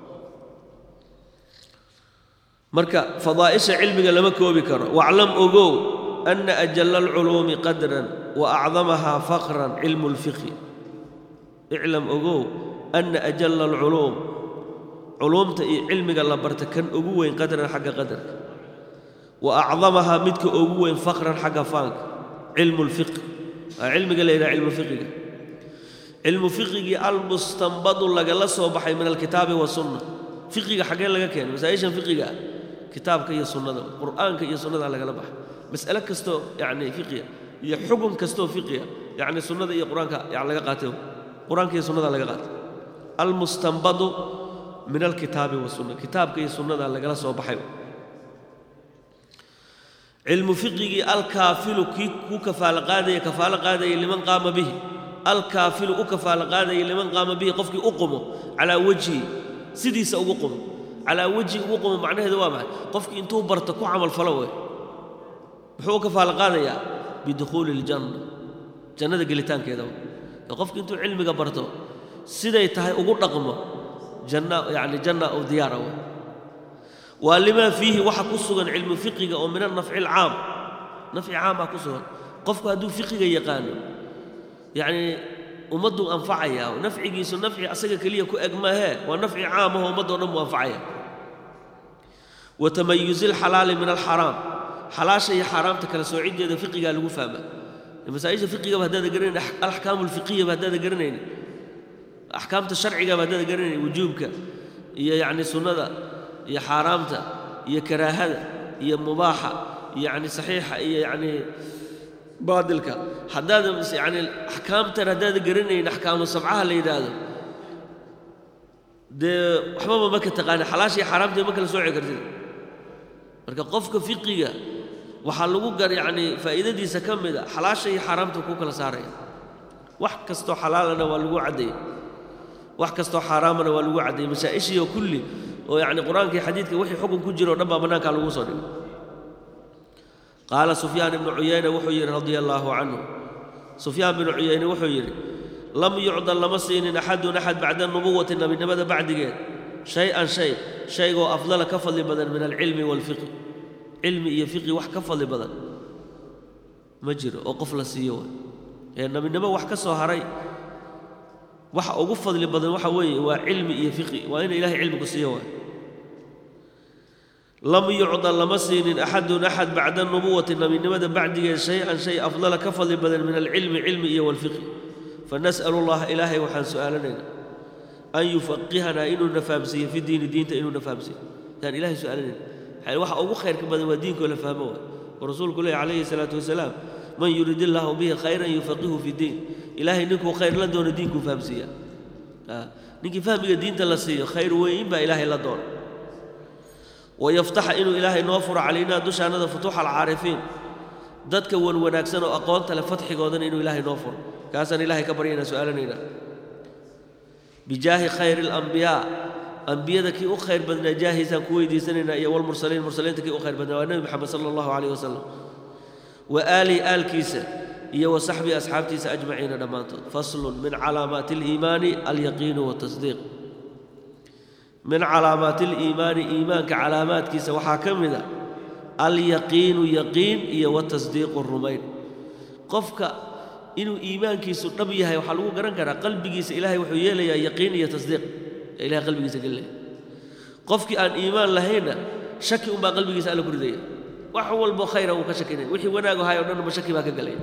marka fadaa'isha cilmiga lama koobi karo waclam ogow ana ajalla alculuumi qadran wa acdamahaa faqran cilmu lfiqhi iclam ogow ana ajalla alculuum culuumta iyo cilmiga la barta kan ugu weyn qadran xagga qadarka wa acdamahaa midka ugu weyn faqran xagga faanka cilmu lfiqh waa cilmiga la yidhaha cilmu fiqiga cilmu fiqigii almustanbadu lagala soo baxay min alkitaabi wasunna fiqiga xaggee laga keenay masaa-ishan fiqiga ah kitaabka iyo sunnada qur'aanka iyo sunnada lagala baxay mas'ale kastoo yacni fiqiga iyo xukun kastoo fiqiga yacni sunnada iyo qur-aanka yani laga qaatay qur-aanka iyo sunnada laga qaatay almustanbadu min alkitaabi wasunna kitaabka iyo sunnada lagala soo baxay cilmu fiqigii alkaafilu kii ku kafaalo qaadaya kafaalo qaadaya liman qaama bihi alkaafilu u kafaalo qaadaya liman qaama bihi qofkii u qumo calaa wejhi sidiisa ugu qumo calaa wejhi ugu qumo macnaheedu waa maxay qofkii intuu barto ku camalfalo wey muxuu u kafaalo qaadayaa bidukhuuli iljanna jannada gelitaankeeda qofkii intuu cilmiga barto siday tahay ugu dhaqmo janna yacni janna oo diyaara wey waa limaa fiihi waxa ku sugan cilmu fiqiga oo min anafci alcaam nafci caamaa ku sugan qofku hadduu fiqiga yaqaano yacnii ummadduu anfacaya nafcigiisu nafci asaga keliya ku eg maahee waa nafci caamahoo ummaddo dhan buu anfacaya wa tamayuzi alxalaali min alxaraam xalaasha iyo xaaraamta kala soociddeeda fiqigaa lagu fahmaa masaa-isha fiqigaba haddaada garanayn alaxkaamu alfiqiyaba haddaada garanayn axkaamta sharcigaba haddaada garanayn wujuubka iyo yacni sunnada iyo xaaraamta iyo karaahada iyo mubaaxa iyo yacni saxiixa iyo yacni baadilka haddaada yacni axkaamtan haddaada garanayn axkaamu sabcaha la yidhaahdo dee waxbaba ma ka taqaana xalaasha iyo xaaraamta ma kala sooci kartid marka qofka fiqiga waxaa lagu gar yacni faa'iidadiisa ka mid a xalaasha iyo xaaraamta kuu kala saaraya wax kastoo xalaalana waa lagu caddeeyey wax kastoo xaaraamana waa lagu caddeeyey masaa-ishiioo kulli oo yacni qur-aanka iyo xadiidka wixii xukun ku jiro o dhan baa bannaankaa lagu soo dhigay qaala sufyaan ibnu cuyayne wuxuu yidhi radia allaahu canhu sufyaan binu cuyayne wuxuu yidhi lam yucdan lama siinin axadun axad bacda nubuwati nebinimada bacdigeed shay-an shay shaygoo afdala ka fadli badan min alcilmi waalfiqi cilmi iyo fiqi wax ka fadli badan ma jiro oo qof la siiyo way ee nebinimo wax ka soo haray waxa ugu fadli badan waxa weeye waa cilmi iyo fiqi waa ina ilahay cilmiku siiyo waay lam yucdan lama siinin axadun axad bacda nubuwati nebinimada bacdigeed shay-an shay afdala ka fadli badan min alcilmi cilmi iyo walfiqi fanas'alu allaha ilaahay waxaan su'aalanaynaa an yufaqihanaa inuuna fahamsiiyo fi diini diinta inuuna fahamsiiyo yaan ilahay su'aalanayna waxa ugu khayrka badan waa diinkoo la fahmo waay oo rasuulku leehy calayhi salaatu wasalaam man yurid illaahu bihi khayran yufaqihu fi diin ilaahay ninkuu khayr la doono diinkuu fahamsiiya ninkii fahmiga diinta la siiyo khayr weyn baa ilaahay la doona wayaftaxa inuu ilaahay noo furo calaynaa dushaannada futuuxa alcaarifiin dadka wan wanaagsan oo aqoonta leh fatxigoodana inuu ilaahay noo furo kaasaan ilaahay ka baryaynaa su'aalanaynaa bijaahi khayri alambiyaa ambiyada kii u khayr badnaa jaahiisaan ku weydiisanaynaa iyo walmursaliin mursaliinta kii u khayr badnaa waa nebi moxamed sala allahu calayh wasalam wa aalihi aalkiisa iyo wa saxbii asxaabtiisa ajmaciina dhammaantood faslun min calaamaati aliimaani alyaqiinu watasdiiq min calaamaati aliimaani iimaanka calaamaadkiisa waxaa ka mid a alyaqiinu yaqiin iyo watasdiiqu rumayn qofka inuu iimaankiisu dhab yahay waxaa lagu garan karaa qalbigiisa ilaahay wuxuu yeelayaa yaqiin iyo tasdiiq ee ilahay qalbigiisa gelilaya qofkii aan iimaan lahaynna shaki unbaa qalbigiisa alla ku ridaya wax walbo khayra uu ka shakinay wixii wanaag ahay o dhanba shaki baa ka gelaya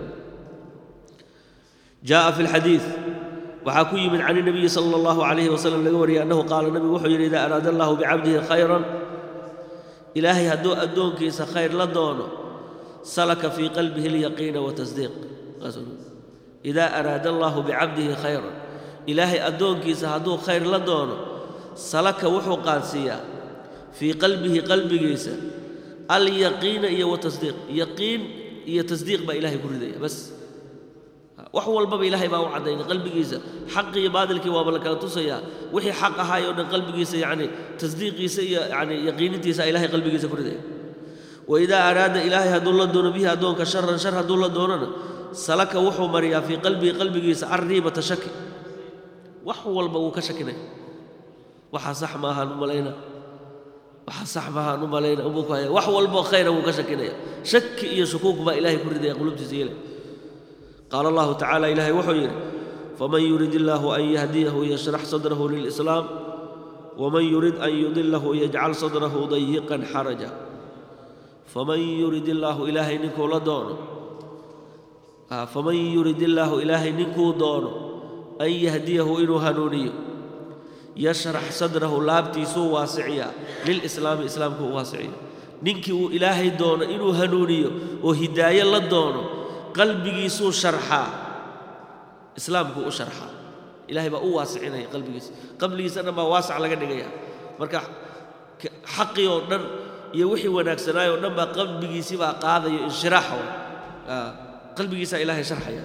jaaءa fi اlxadiiث waxaa ku yimid can الnabiyi salى اllahu عalayhi wasalam laga wariyay annahu qaala nabigu wuxuu yidhi idaa araada allahu bicabdihi khayran ilaahay hadduu addoonkiisa khayr la doono salaka fii qalbihi اlyaqiina watasdiiq idaa araada allaahu bicabdihi khayran ilaahay addoonkiisa hadduu khayr la doono salaka wuxuu qaadsiiyaa fii qalbihi qalbigiisa alyaqiina iyo watasdiiq yaqiin iyo tasdiiq baa ilahay ku ridaya bas wax walbaba ilaahay baa u caddaynay qalbigiisa xaqi iyo baadilkii waaba la kala tusayaa wixii xaq ahaay oo dhan qalbigiisa yacni tasdiiqiisa iyo yani yaqiinintiisa ilahay qalbigiisa ku ridaya waidaa araada ilaahay hadduu la doono bihi addoonka sharan shar hadduu la doonona salaka wuxuu mariyaa fii qalbihi qalbigiisa arriibata shaki wax walba wuu ka shakinaya waxaa sax maahaan u malayna waxaa sax maahaan u malayna umuu ku haya wax walboo khayra wuu ka shakinaya shaki iyo shukuuk baa ilahay ku ridaya qulubtiisa yeelay qaala allahu tacaala ilaahay wuxuu yidhi faman yurid illaahu an yahdiyahu yashrax sadrahu lilislaam waman yurid an yudilahu yajcal sadrahu dayiqan xaraja faman yurid illaahu ilaahay ninkuu la doono faman yurid illaahu ilaahay ninkuu doono an yahdiyahu inuu hanuuniyo yashrax sadrahu laabtiisuu waasiciyaa lilislaami islaamku u waasiciya ninkii uu ilaahay doono inuu hanuuniyo oo hidaaye la doono qalbigiisuu sharxaa islaamkuu u sharxaa ilahay baa u waasicinaya qalbigiisa qabligiisa dhan baa waasac laga dhigaya marka xaqii oo dhan iyo wixii wanaagsanaay oo dhan baa qalbigiisii baa qaadayo inshiraaxa qalbigiisaa ilaahay sharxaya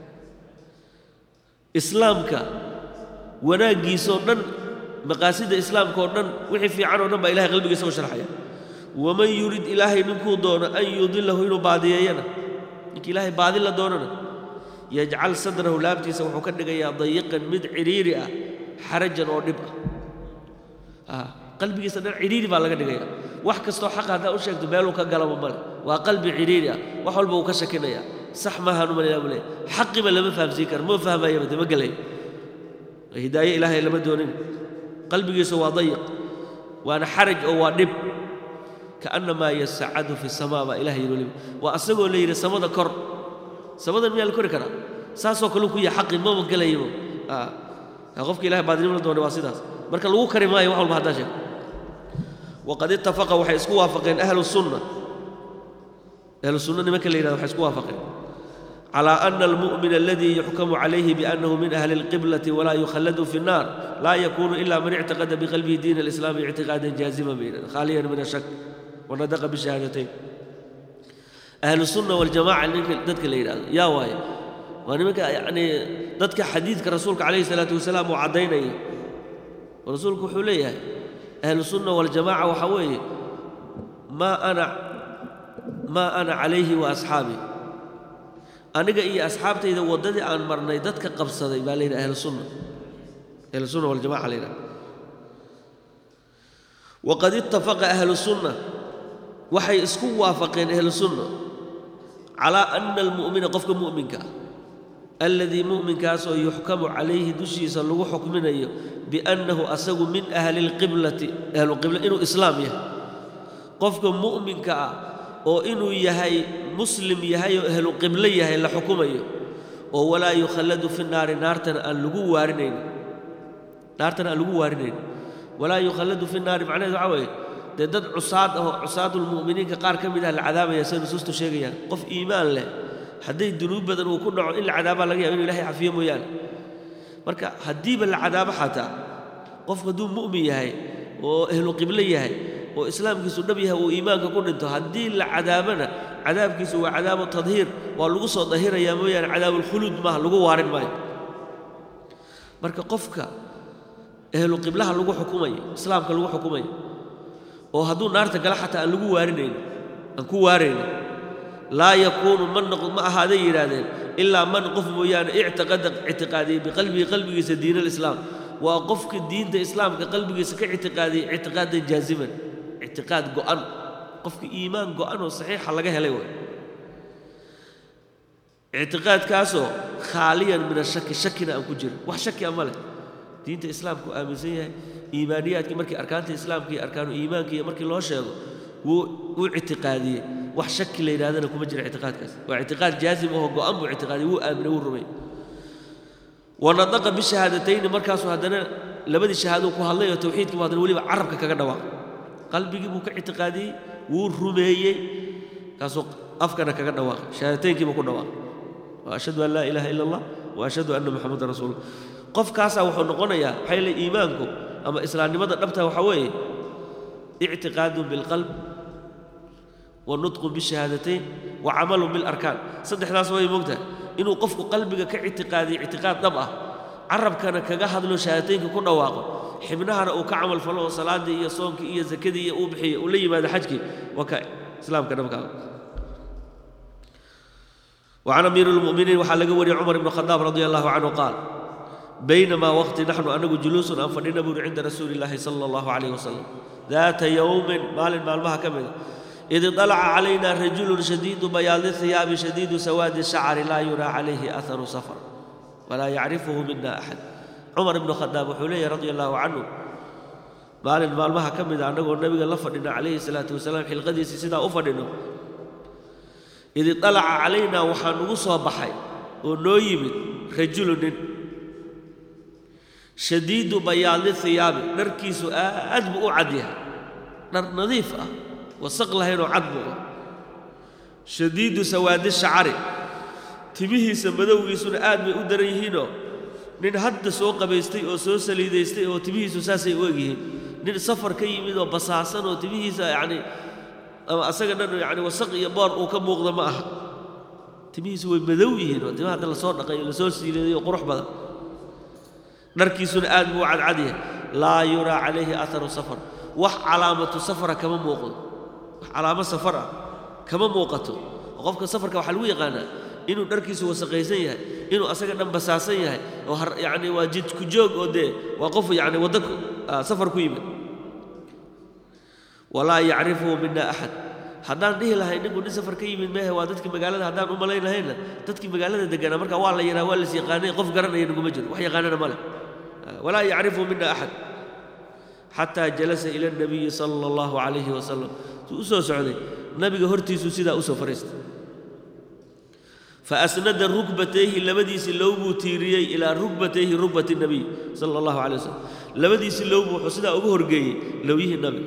islaamka wanaaggiisoo dhan maqaasida islaamka oo dhan wixii fiican oo dhan baa ilahay qalbigiisa u sharxaya waman yurid ilaahay ninkuu doono an yudilahu inuu baadiyeeyana ninkii ilaahay baadi la doonana yajcal sadrahu laabtiisa wuxuu ka dhigayaa dayiqan mid cidhiiri ah xarajan oo dhib ah qalbigiisa dhan cidhiiri baa laga dhigaya wax kastoo xaqa haddaa u sheegto meeluu ka galaba male waa qalbi cidhiiri ah wax walba uu ka shakinaya sax maahaan u malaya buu leeya xaqiba lama fahamsiin kara ma fahmayaba dama gelay hidaaye ilaahay lama doonin qalbigiisu waa dayiq waana xaraj oo waa dhib kaannamaa yasacadu fi samaa baa ilahay yidhi weliba waa asagoo la yidhi samada kor samadan miyaa la kori karaa saasoo kale ku yahay xaqi maba gelayabo qofka ilahay baadinimo la doonay waa sidaas marka lagu kari maayo wax walba haddaa sheego waqad ittafaqa waxay isku waafaqeen ahlu sunna ahlu sunna nimanka la yidhahdo waxay isku waafaqeen على أن المؤمن الذي يحكم عليه بأنه من أهل القبلة ولا يخلد في النار لا يكون إلا من اعتقد بقلبه دين الإسلام اعتقادا جازما خاليا من الشك ونطق بالشهادتين أهل السنة والجماعة ذاتك اللي يا واي ونمك يعني ذاتك حديثك رسولك عليه الصلاة والسلام وعدينا ورسولك حوليه أهل السنة والجماعة وحويه ما أنا ما أنا عليه وأصحابي aniga iyo asxaabtayda waddadii aan marnay dadka qabsaday baa la yidhaha ahlu sunna ahlu sunna waljamaca la yidhaha waqad ittafaqa ahlu sunna waxay isku waafaqeen ahlu sunna calaa ana almu'mina qofka mu'minka ah alladii mu'minkaasoo yuxkamu calayhi dushiisa lagu xukminayo biannahu asagu min ahli lqiblati ahluqibla inuu islaam yahay qofka mu'minka ah oo inuu yahay muslim yahay oo ahlu qiblo yahay la xukumayo oo walaa yukhalladu fi naari naartana aan lagu waarinayn naartana aan lagu waarinayn walaa yukhalladu fi naari macnaheedu waxaa weeye dee dad cusaad ahoo cusaadulmu'miniinka qaar ka mid ah la cadaabaya say nusuustu sheegayaan qof iimaan leh hadday dunuub badan uu ku dhaco in la cadaabaa laga yaba inu ilahay cafiyo mooyaane marka haddiiba la cadaabo xataa qofku hadduu mu'min yahay oo ahlu qiblo yahay oo islaamkiisu dhab yahay uu iimaanka ku dhinto haddii la cadaabana cadaabkiisu waa cadaabu tadhiir waa lagu soo dahirayaa mooyaane cadaabulkhuluud maaha lagu waarin maayo marka qofka ehlu qiblaha lagu xukumayo islaamka lagu xukumayo oo hadduu naarta gala xataa aan lagu waarinayn aan ku waaraynin laa yakuunu man noqd ma ahaaday yidhaahdeen ilaa man qof mooyaane ictiqada ictiqaadiyey biqalbihi qalbigiisa diin alislaam waa qofka diinta islaamka qalbigiisa ka ictiqaadiyey ictiqaadan jaaziman ictiqaad go'an qofka iimaan go'an oo saxiixa laga helay way ictiqaadkaasoo khaaliyan min ashaki shakina aan ku jirin wax shaki a ma leh diinta islaamku aaminsan yahay iimaaniyaadkii markii arkaanta islaamka iyo arkaanu iimaanka iyo markii loo sheego wuu wuu ictiqaadiyey wax shaki la yidhahdana kuma jira ictiqaadkaas waa ictiqaad jaazim oo go'an buu ictiqaadiyey wuu aaminay wuu rumay wanadaqa bishahaadatayni markaasuu haddana labadii shahaadou ku hadlay oo tawxiidkii buu haddana weliba carabka kaga dhawaaqay qalbigii buu ka ictiqaadiyey wuu rumeeyey kaasuu afkana kaga dhawaaqay shahaadateynkiibuu ku dhawaaqay wa ashhadu an laa ilaaha ila allah wa ashhadu anna muxamadan rasuulullah qofkaasaa wuxuu noqonayaa maxay le iimaanku ama islaamnimada dhabta waxaa weeye ictiqaadun bilqalb wa nutqun bishahaadatayn wa camalun bilarkaan saddexdaas way moogtahay inuu qofku qalbiga ka ictiqaadiyo ictiqaad dhab ah carabkana kaga hadlo shahaadateynka ku dhawaaqo xibnahana uu ka camal falo oo salaadii iyo soonkii iyo zakadii iyo uu bixiyo uu la yimaado xajkii waa ka islaamka dhabkaa وعن أمير المؤمنين وحال لقوري عمر بن الخطاب رضي الله عنه قال بينما وقت نحن أنه جلوس أنفرنا بن عند رسول الله صلى الله عليه وسلم ذات يوم مال مال ما كمل إذ طلع علينا رجل شديد بياض الثياب شديد سواد الشعر لا يرى عليه أثر سفر ولا يعرفه منا أحد عمر بن الخطاب وحليه رضي الله عنه مال مال ما كمل أنه النبي الله فدنا عليه الصلاة والسلام حلقدي سيدا أفدنا id dalaca calaynaa waxaa nugu soo baxay oo noo yimid rajulu nin shadiidu bayaadi hiyaabi dharkiisu aad buu u cad yahay dhar nadiif ah wasaq lahaynoo cad buu ah shadiidu sawaadi shacari timihiisa madowgiisuna aad bay u daran yihiinoo nin hadda soo qabaystay oo soo saliidaystay oo timihiisu saasay u egyihiin nin safar ka yimid oo basaasan oo timihiisa yacni ama asaga dhan yani wasaq iyo boor uu ka muuqda ma aha timihiisu way madow yihiin oo timaha hadda lasoo dhaqay oo lasoo siileeday oo qurux badan dharkiisuna aad buu u cadcad yahay laa yuraa calayhi atharu safar wax calaamatu safara kama muuqdo wax calaamo safar ah kama muuqato oo qofka safarka waxaa lagu yaqaanaa inuu dharkiisu wasaqaysan yahay inuu asaga dhan basaasan yahay oo yani waa jidku joog oo dee waa qof yani waddo safar ku yimid walaa yacrifuhu mina axad haddaan dhihi lahay ninku nin safar ka yimid mehe waa dadkii magaalada haddaan u malayn lahayna dadkii magaalada deganaa marka waa la yidhaha waa las yaqaanay qof garanaya naguma jiro wax yaqaanana ma leh walaa yacrifuhu mina axad xataa jalasa ila nabiyi sala allahu calayhi wasalam suu u soo socday nabiga hortiisuu sidaa usoo fariistay faasnada rukbatayhi labadiisii lowbuu tiiriyey ilaa rukbatayhi rukbati nabiy sala allahu calay wasalam labadiisii lowbuu wuxuu sidaa ugu horgeeyey lowyihii nabiga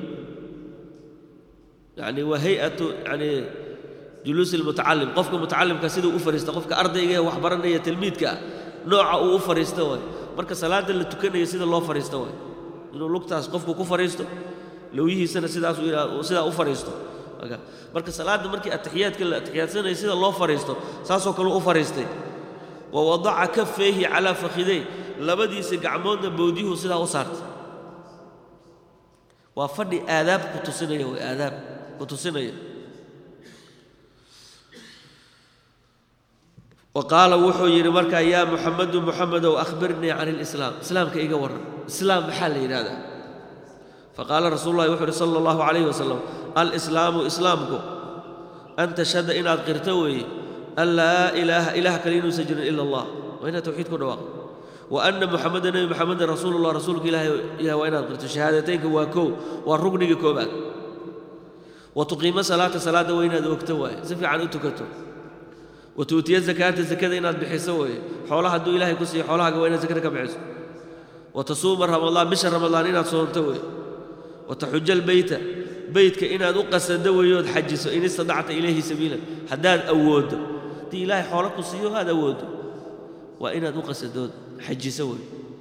يعني وهيئة يعني جلوس المتعلم قفك متعلم كسيده أفرست قفك أرضي وحبرنا يا تلميذ كا نوع أو أفرست وي مركز صلاة اللي تكنا يسيد الله فرست وي إنه لقطة قفك كفرست لو يجي سنة سيدا سيدا أفرست مركز صلاة مركز التحيات كل التحيات سنة يسيد الله فرست ساسو كله أفرست ووضع كفيه على فخذيه لبدي سقعمون بوديه سيدا أصارت وفدي آداب كتسنية وآداب kutusinaya wa qaala wuxuu yidhi markaa yaa muxamedu muxamedow akhbirnii can ilislaam islaamka iga warran islaam maxaa la yidhahdaa faqaala rasuulu llahi wuxuu yidhi sala allahu calayhi wasalam alislaamu islaamku an tashhada inaad qirto weeye an laa ilaaha ilaah kale inuusan jirin ila allah waa inaad tawxiid ku dhawaaqo wa anna muxameda nebi muxameden rasuulullah rasuulka ilahay ilaah waa inaad qirto shahaadateynka waa kow waa rugniga koobaad وتقيم صلاة صلاة وين أدوكت واي زفي عن أتكتو وتؤتي الزكاة الزكاة إن بحسوي حولها دو إلهي كسي حولها وين زكاة كبعز وتصوم رمضان بشهر رمضان إن صوم توي وتحج البيت بيتك إن أدوق سدوي يود حجس إن استطعت إليه سبيلا حداد أود دي إلهي حولك كسي هذا أود وإن أدوق سدود حج سوي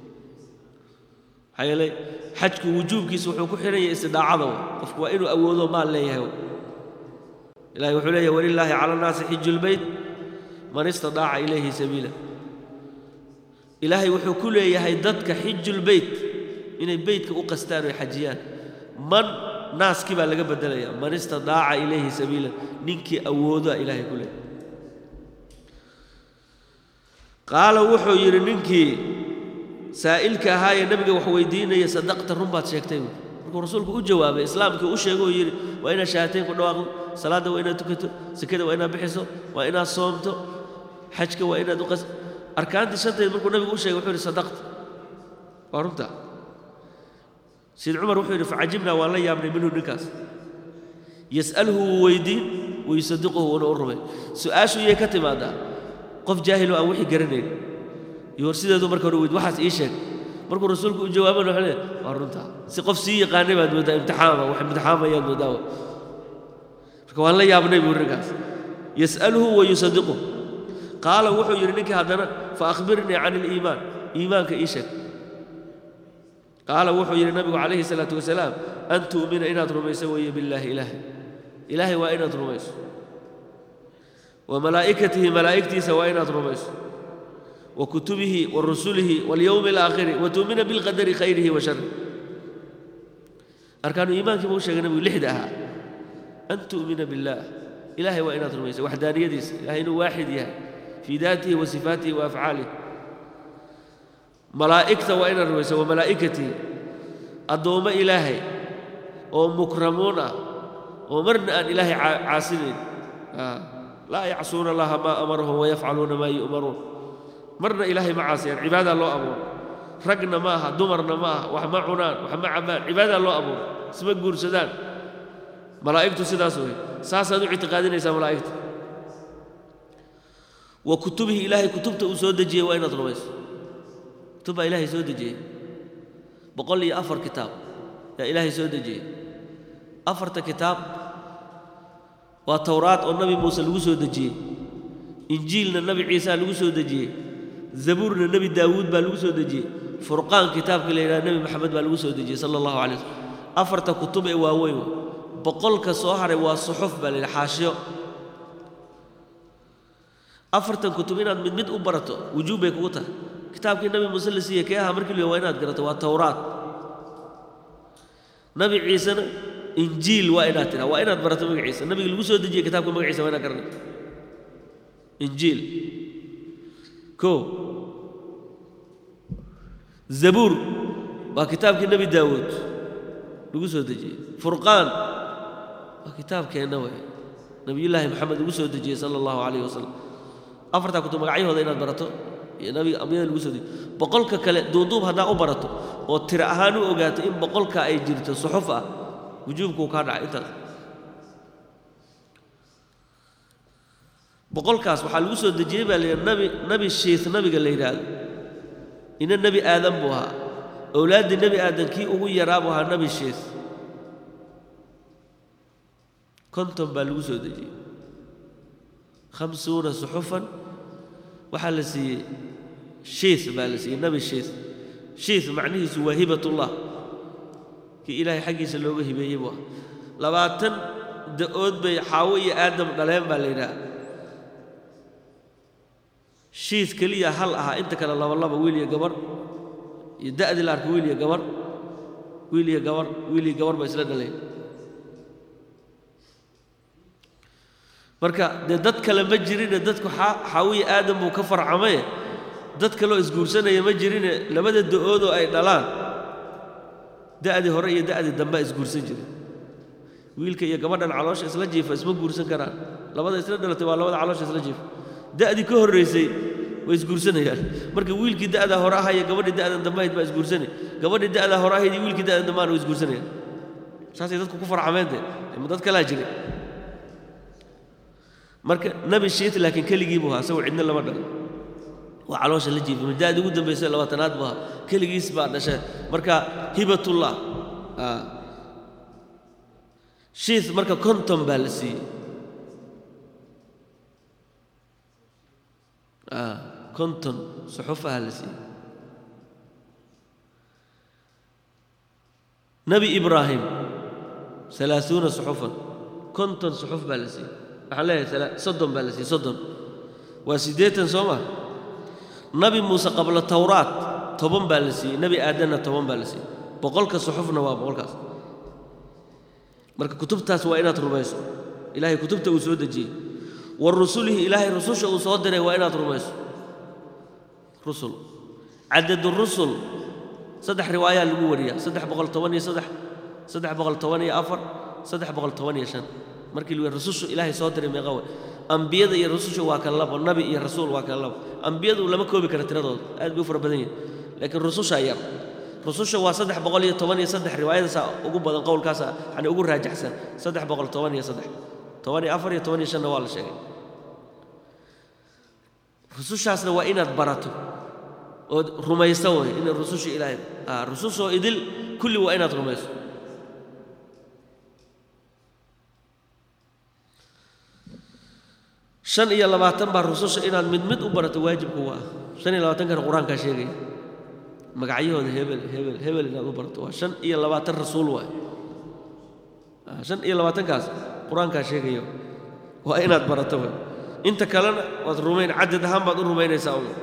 حيالي xajku wujuubkiisa wuxuu ku xidhan yahay istidaacada qofku waa inuu awoodo maal leeyahay ilahay wuxuu leeyahay walilaahi cala annaasi xiju lbeyt man istadaaca ilayhi sabiila ilaahay wuxuu ku leeyahay dadka xiju lbeyt inay beytka u qastaan oy xajiyaan man naaskii baa laga bedelaya man istadaaca ilayhi sabiila ninkii awoodaa ilaahay ku leeyahay qaala wuxuu yidhi ninkii saa'ilka ahaa ee nabiga wax weydiinaya sadaqta run baad sheegtay buui markuu rasuulku u jawaabay islaamkii u sheegay oo yidhi waa inaad shahaatayn ku dhawaaqdo salaadda waa inaad tukato sekada waa inaad bixiso waa inaad soomto xajka waa inaad uqas arkaantii shanteed markuu nabigu u sheegay wuxuu yidhi sadaqta waa runta sayid cumar wuxuu yidhi facajibnaa waan la yaabnay minhu ninkaas yas'aluhu wuu weydiin wayusadiquhu wuuna u rumay su-aashu iyay ka timaadaa qof jaahiloo aan wixii garanayn iyo hor sideedu marka hore weyd waxaas ii sheeg markuu rasuulku u jawaabana wuxuu leeyahay waa runtaa si qof sii yaqaanay baad mooddaa imtixaama wax imtixaamayaad mooddaa marka waan la yaabnay buu ninkaas yas'aluhu wa yusadiquhu qaala wuxuu yidhi ninkii haddana fa akhbirnii can iliimaan iimaanka ii sheeg qaala wuxuu yidhi nabigu calayhi salaatu wasalaam an tu'mina inaad rumayso weeye billaahi ilaahay ilaahay waa inaad rumayso wa malaa'ikatihi malaa'igtiisa waa inaad rumayso wa kutubihi wa rusulihi walyowmi alaakhiri wa tu'mina bilqadari khayrihi wa sharri arkaanu iimaankii buu u sheegay nabigu lixda ahaa an tu'mina billaah ilaahay waa inaad rumayso waxdaaniyadiisa ilahay inuu waaxid yahay fii daatihi wa sifaatihi wa afcaalihi malaa'igta waa inaad rumayso wa malaa'ikatihi addoommo ilaahay oo mukramuun ah oo marna aan ilaahay caasinayn laa yacsuuna allaha maa amarahum wayafcaluuna maa yu'maruun marna ilaahay ma caasiyaan cibaadaa loo abuuro ragna ma aha dumarna ma aha wax ma cunaan wax ma cabbaan cibaadaa loo abuuro isma guursadaan malaa'igtu sidaas wey saasaad u ictiqaadinaysaa malaa'igta wa kutubihi ilaahay kutubta uu soo dejiyey waa inaad rumayso kutub baa ilaahay soo dejiyey boqol iyo afar kitaab yaa ilaahay soo dejiyey afarta kitaab waa towraad oo nabi muuse lagu soo dejiyey injiilna nabi ciisa lagu soo dejiyey zabuurna nebi daawuud baa lagu soo dejiyey furqaan kitaabka la yidhaha nebi maxamed baa lagu soo dejiyey sala allahu calay waslm afarta kutub ee waaweyn boqolka soo haray waa suxuf baa la yidhaha xaashiyo afartan kutub inaad mid mid u barato wujuub bay kugu tahay kitaabkii nabi muuse la siiyey kee ahaa markii la waa inaad garato waa towraad nabi ciisena injiil waa inaad tidhaa waa inaad barato magaciisa nabiga lagu soo dejiyey kitaabka magaciisa waa inaad garanayto injiil ko zabuur waa kitaabkii nebi daawuud lagu soo dejiyey furqaan waa kitaabkeenna wey nabiyullaahi maxamed lagu soo dejiyey sala allahu calayh wasalam afartaa kutub magacyahooda inaad barato iyo nabiga ambiyada lagu soo dejiyey boqolka kale duuduub haddaa u barato oo tiro ahaan u ogaato in boqolka ay jirto suxuf ah wujuubkuu kaa dhacay intaas boqolkaas waxaa lagu soo dejiyey baa la yidhi nabi nabi shiis nabiga la yidhaahdo ina nebi aadan buu ahaa owlaaddii nebi aadan kii ugu yaraa buu ahaa nabi shiis konton baa lagu soo dejiyey khamsuuna suxufan waxaa la siiyey shiis baa la siiyey nabi shiis shiis macnihiisu waa hibatullah kii ilaahay xaggiisa looga hibeeyey buu ahaa labaatan da-ood bay xaawo iyo aadam dhaleen baa la yidhaha shiis keliya hal ahaa inta kale labalaba wiil iyo gabar iyo da'dii la arka wiil iyo gabar wiil iyo gabar wiil iyo gabar ba isla dhaleen marka dee dad kale ma jirine dadku xaawiya aadam buu ka farcamaye dad kaloo isguursanaya ma jirine labada da-oodoo ay dhalaan da'dii hore iyo da'dii dambea isguursan jire wiilka iyo gabadhan caloosha isla jiifa isma guursan karaan labada isla dhalatay waa labada caloosha isla jiifa da'dii ka horraysay way isguursanayaan marka wiilkii da'daa hore ahaya gabadhii da'dan dambe ahayd baa isguursanay gabadhii da'daa hore ahayd iyo wiilkii da'dan dambaana way isguursanayaan saasay dadku ku farcameen dee ma dad kalaa jiray marka nabi shiit laakiin keligii buu ahaa isagoo cidna lama dhalo waa caloosha la jiifay mada'dii ugu dambaysay labaatanaad buu ahaa keligiis baa dhashay marka hibatullah shiis marka konton baa la siiyey konton suxufaha la siiyey nebi ibraahim alaauuna suxufan konton suxuf baa la siiyey waxaan leeyahay soddon baa la siiyey soddon waa siddeetan soo ma nabi muuse qabla tawraat toban baa la siiyey nebi aadanna toban baa la siiyey boqolka suxufna waa boqolkaas marka kutubtaas waa inaad rumayso ilaahay kutubta uu soo dejiyey wa rusulihi ilaahay rususha uu soo diray waa inaad rumayso rusul cadadu rusul saddex riwaayaa lagu wariyaa saddex boqol toban iyo saddex saddex boqol toban iyo afar saddex boqol toban iyo shan markii lu rusushu ilaahay soo diray meeqa way ambiyada iyo rususha waa kala labo nabi iyo rasuul waa kala labo ambiyadu lama koobi kara tiradooda aad bay u fara badan yihin laakiin rususha yar rususha waa saddex boqol iyo toban iyo saddex riwaayadaasa ugu badan qowlkaasa yani ugu raajaxsan saddex boqol toban iyo saddex toban iyo afar iyo toban iyo shanna waa la sheegay rusushaasna waa inaad barato ood rumayso way in rususha ilaahay rusushoo idil kulli waa inaad rumayso shan iyo labaatan baa rususha inaad mid mid u barato waajibku waa shan iyo labaatankana qur-aankaa sheegaya magacyahooda hebel hebel hebel inaad u barato waa shan iyo labaatan rasuul waay shan iyo labaatankaas qur-aankaa sheegaya waa inaad barato way inta kalena waad rumayn cadad ahaan baad u rumaynaysaa un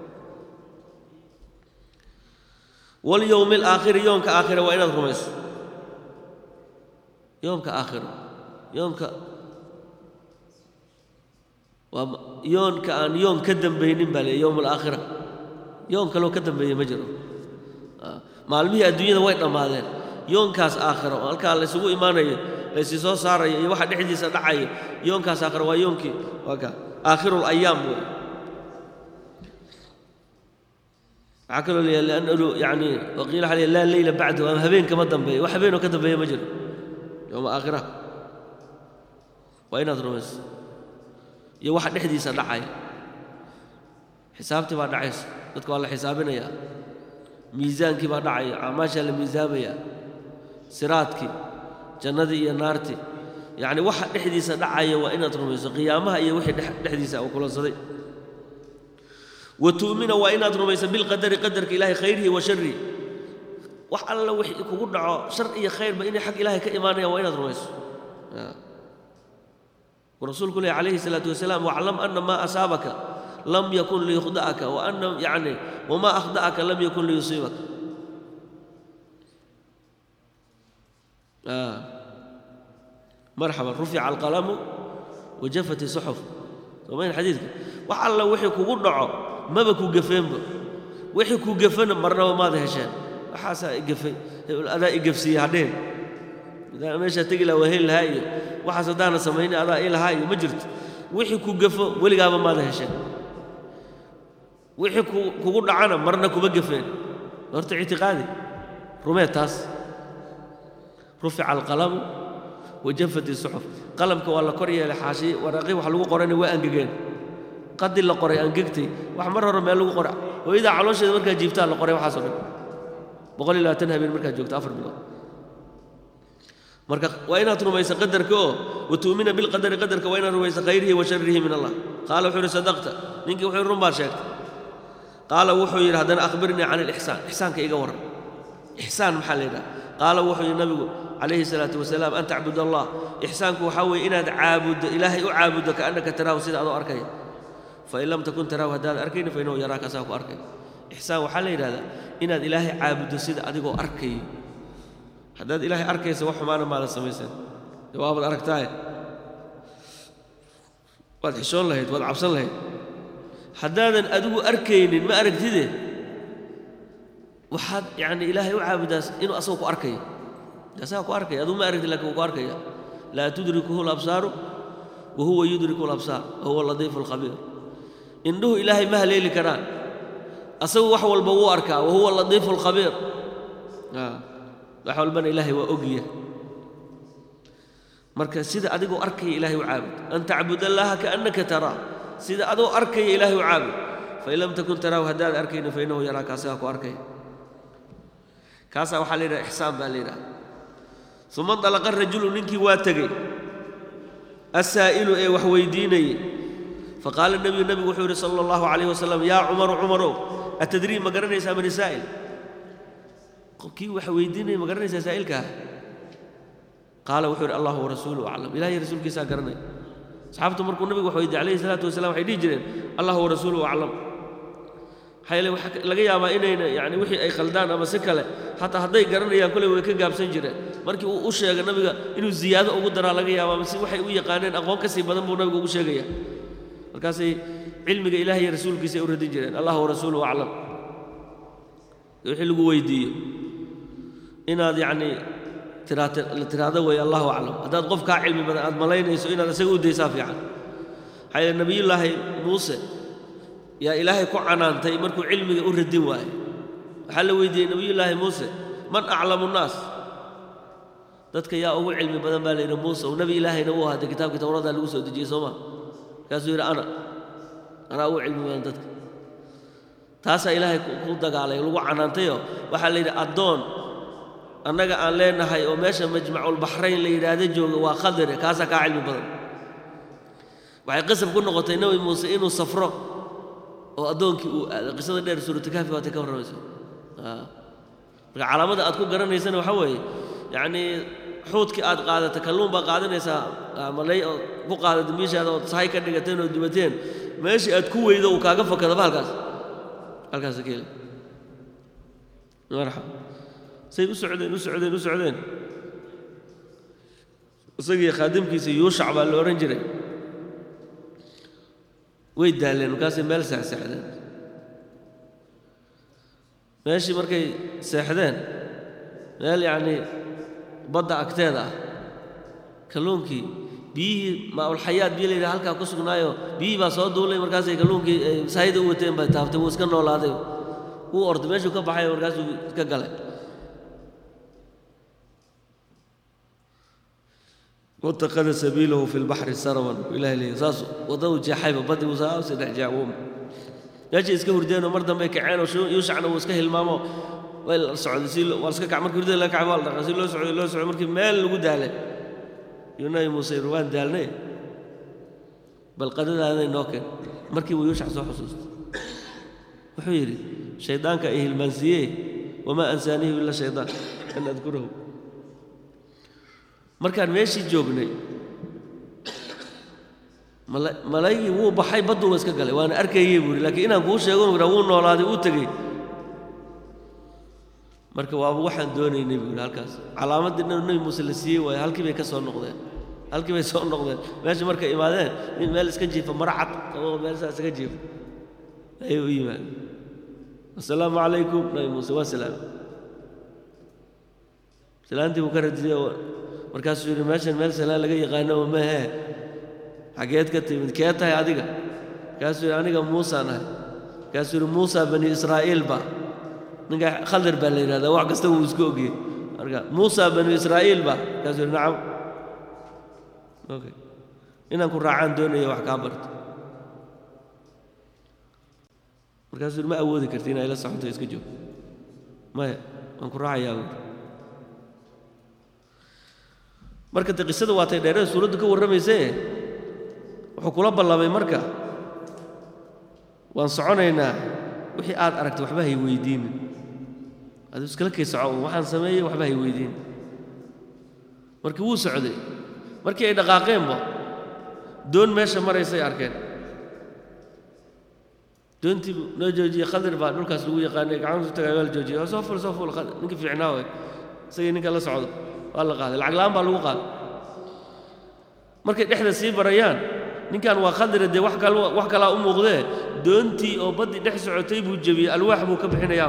walyowmi alaakhiri yoomka aakhira waa inaad rumayso yoomka aakhiro yoomka waa yoonka aan yoon ka dambaynin baa leeya yowm alaakhira yoon kaloo ka dambeeya ma jiro maalmihii adduunyada way dhammaadeen yoonkaas aakhiro oo halkaa laysugu imaanayo laysii soo saarayo iyo waxa dhexdiisa dhacayo yoonkaas aakhiro waa yoonkii waa ka aakhiru alayaam wey waxaa kaloo leeyahay liannahu yacni waqiila waxaa leeyahay laa leyla bacdahu ama habeen kama dambeeyo wax habeenoo ka dambeeya ma jiro yowma aakhira waa inaad rumayso iyo waxa dhexdiisa dhacaya xisaabtii baa dhacaysa dadka waa la xisaabinayaa miisaankii baa dhacaya acmaashaa la miisaamayaa siraadkii jannadii iyo naartii yacni waxa dhexdiisa dhacaya waa inaad rumayso qiyaamaha iyo wixii dhexdiisa uu kulansaday wa tu'mina waa inaad rumayso bilqadari qadarka ilaahay khayrihi wa sharrihi wax alla wixii kugu dhaco shar iyo khayrba inay xag ilaahay ka imaanayaan waa inaad rumayso ورسولك الله عليه الصلاة والسلام واعلم أن ما أصابك لم يكن ليخدعك وأن يعني وما أخدعك لم يكن ليصيبك آه. مرحبا رفع القلم وجفت الصحف وين حديثك وحال وحي كوغو دعو ما بكو قفين وحي كو قفين مرنا وما ذا هشان وحاسا قفي أنا قفسي هدين meesha tegi laha waa heli lahaa iyo waxaas haddaana samaynin adaa ii lahaa iyo ma jirto wixii ku gafo weligaaba maada hesheen wixii kugu dhacana marna kuma gafeen horta ictiqaadi rumee taas rufica alqalamu wajafat isuxuf qalamka waa la kor yeelay xaashi waraaqii wax lagu qorayna waa angegeen qadi la qoray angegtay wax mar hore meel lagu qora hooyadaa caloosheeda markaa jiibtaa la qoray waxaasoo dhan boqol iyo labaatan habeen markaad joogto afar bilood marka waa inaad rumayso qadarka oo watu'mina bilqadari qadarka waa inaad rumayso khayrihi wa sharrihi min allah qaala wuxuu yidhi sadaqta ninkii wuxuu yidhi run baad sheegtay qaala wuxuu yidhi haddana akhbirnii can ilixsaan ixsaanka iga warran ixsaan maxaa la yidhaha qaala wuxuu yidhi nabigu calayhi salaatu wasalaam an tacbud allah ixsaanku waxaa weeye inaad caabuddo ilaahay u caabuddo kaannaka taraahu sida adoo arkaya fain lam takun taraahu haddaad arkayni fa innahu yaraaka asaa ku arkay ixsaan waxaa la yidhahdaa inaad ilaahay caabuddo sida adigoo arkayo haddaad ilaahay arkaysa wax xumaana maadan samaysan dee waabaad aragtaaye waad xishoon lahayd waad cabsan lahayd haddaadan adigu arkaynin ma aragtide waxaad yacni ilaahay u caabudaas inuu asagoo ku arkayo asagaa ku arkaya adigu ma aragtid lakin wuu ku arkaya laa tudrikuhu labsaaru wa huwa yudriku labsaar wa huwa latiifu alkhabiir indhuhu ilaahay ma haleeli karaan asagu wax walba wuu arkaa wa huwa latiifu alkhabiir wax walbana ilaahay waa ogya marka sida adigoo arkaya ilaahay u caabud an tacbud allaha kaannaka taraa sida adoo arkaya ilaahay u caabud fain lam takun taraahu haddaad arkayna fa innahu yaraaka asagaa ku arkaya kaasaa waxaa la yidhaha ixsaan baa la yidhaha uma dalaqa rajulu ninkii waa tegey assaa'ilu ee wax weydiinayey faqaala nebiyu nebigu wuxuu yidhi sala allahu calayh wasalam yaa cumaru cumarow atadrii ma garanaysaa man saa'il kii wax weydiinaya ma garanaysaa saa'ilkaa qaala wuxuu yidhi allahu warasuuluhu aclam ilahiy rasuulkiisaa garanaya asxaabtu markuu nabigu wax weydiiyey calayhi salaatu wasalam waxay dhihi jireen allahu warasuuluhu aclam maxaa yeele waxaa laga yaabaa inayna yani wixii ay khaldaan ama si kale xataa hadday garanayaan kolley way ka gaabsan jireen markii uu u sheega nabiga inuu ziyaado ugu daraa laga yaabaa mase waxay u yaqaaneen aqoon ka sii badan buu nabigu ugu sheegaya markaasay cilmiga ilahi iyo rasuulkiisa ay u radin jireen allahu warasuuluhu aclam wixii lagu weydiiyo inaad yacni tiraahdo weeye allahu aclam haddaad qof kaa cilmi badan aad malaynayso inaad isaga u daysaa fiican maxaa yeele nebiyullaahi muuse yaa ilaahay ku canaantay markuu cilmiga u radin waaye waxaa la weydiiyey nebiyullaahi muuse man aclamu nnaas dadka yaa ugu cilmi badan baa la yidhi muuse oo nebi ilaahayna uu ahaatay kitaabkii towradaa lagu soo dejiyey soo maa markaasuu yidhi ana anaa ugu cilmi badan dadka taasaa ilaahay ku dagaalay lagu canaantayoo waxaa la yidhi addoon annaga aan leenahay oo meesha majmaculbaxrayn la yidhaahda jooga waa khadire kaasaa kaa cilmi badan waxay qasab ku noqotay nebi muuse inuu safro oo addoonkii uu aado qisada dheer suuratulkaafi waatay ka warramayso marka calaamada aad ku garanaysana waxaa weeye yacnii xuudkii aad qaadata kalluun baa qaadanaysaa malay oo ku qaadata miishaada ood sahay ka dhigateen oo dubateen meeshii aad ku weydo uu kaaga fakadaba halkaas halkaas ka heli marxaba say u socdeen u socdeen u socdeen isagii khaadimkiisa yuushac baa la odhan jiray way daaleen markaasay meel seexseexdeen meeshii markay seexdeen meel yacnii badda agteeda ah kalluunkii biyihii maaulxayaad biyo la yidhaha halkaa ku sugnaayo biyihii baa soo duulay markaasay kalluunkii saayida u wateen bay taaftay wuu iska noolaaday wuu orday meeshuu ka baxay markaasuu iska galay واتخذ سبيله في البحر سربا إلهي لي ساس وضو جاحيبه بدي وساس دحجاوم يجي اسكه هردين ومر دمبي كعين وشو يوشعنا واسكه المامو ويل سعود سيل واسكه كعمر كردين لك عبال رسول الله سعود الله سعود مركي ميل لو داله يوناي موسى روان دالني بل قد هذا نوكن مركي ويوشع سو حسوس وحيري شيطانك ايه المنسيه وما انسانيه الا شيطان ان اذكره markaan meeshii joognay malaygii wuu baxay badduuba iska galay waana arkayey buuri laakiin inaan kuu sheego ira wuu noolaaday uu tegey marka waaba waxaan doonaynay buuri halkaas calaamaddii nebi muuse la siiyey waaye halkii bay ka soo noqdeen halkii bay soo noqdeen meesha markay imaadeen nin meel iska jiifa mara cad qaboo meel saa iska jiifa ayay u yimaadeen assalaamu calaykum nebi muuse waa salaam salaantii buu ka radiyey markaasuu yidhi meeshan meel salaan laga yaqaano oo mahee xageed ka timid kee tahay adiga markaasuu yidhi aniga muusaan ahay markaasuu yidhi muusa bani israa'iil ba ninka khadir baa la yidhahdaa wax kasta wuu isku ogiyey marka muusa bani israa'iil ba markaasuu yidhi nacam okay inaan ku raacaan doonaya wax kaa barto markaasuu yidhi ma awoodi karti inaa ila socoto iska joog maya waan ku raacayaa buuri marka de qisada waatay dheerada suuraddu ka warramaysee wuxuu kula ballamay marka waan soconaynaa wixii aad aragtay waxba hay weydiinin aduu iskala kay soco waxaan sameeyey waxba hay weydiinin markii wuu socday markii ay dhaqaaqeenba doon meesha maraysay arkeen doontii noo joojiyey khadir baa dhulkaas lagu yaqaanay gacantu tagay waa la joojiyey soo ful soo ful ninkii fiicnaa way isagii ninka la socdo waa la qaaday lacag la'aan baa lagu qaaday markay dhexda sii barayaan ninkan waa khadira dee wax kal wax kalaa u muuqdee doontii oo baddii dhex socotay buu jebiyey alwaax buu ka bixinayaa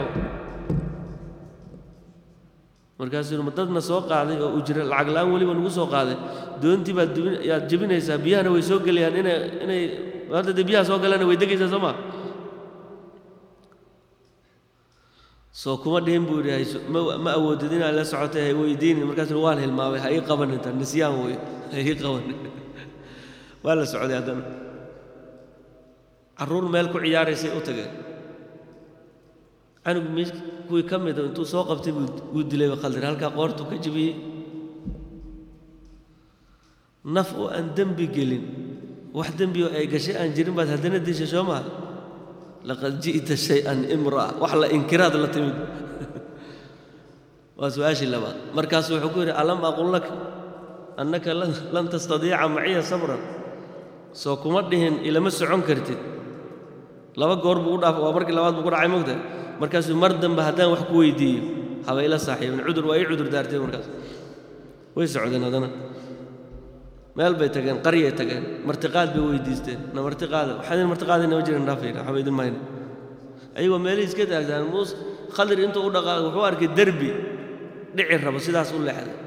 markaasuu ma dadna soo qaaday oo ujra lacag la'aan weliba nagu soo qaaday doontii baad dubin yaad jebinaysaa biyahana way soo gelayaan inay inay hadda dee biyaha soo galana way degaysaa soo maa soo kuma dhihin buu yidhi ma awoodid inaad la socotay hay weydiinin markaasuu waan hilmaamay ha ii qabanin tan nisyaan wey ha ii qabanin waa la socday haddana carruur meel ku ciyaaraysay u tageen canug mi kuwii ka mida intuu soo qabtay wuu dilayba khaldir halkaa qoortuu ka jebiyey naf oo aan dembi gelin wax dembi oo ay gashay aan jirin baad haddana dishay soo maha laqad ji'ta shay-an imra'a wax la inkiraad la timid waa su-aashii labaad markaasu wuxuu ku yidhi alam aqul laka annaka lan tastadiica maciya sabran soo kuma dhihin ilama socon kartid laba goor buu u dhaaf waa markii labaad buu ku dhacay mogta markaasuu mar dambe haddaan wax ku weydiiyo haba ila saaxiibin cudur waa ii cudur daarteen markaas way socdeen haddana meel bay tageen qaryay tageen martiqaad bay weydiisteen na martiqaada waxaan martiqaadayna ma jiran dhaafayna waxba idin mayna ayagoo meelihii iska taagtaan muus khadir intuu u dhaqaaqay wuxuu arkay derbi dhici rabo sidaas u leexday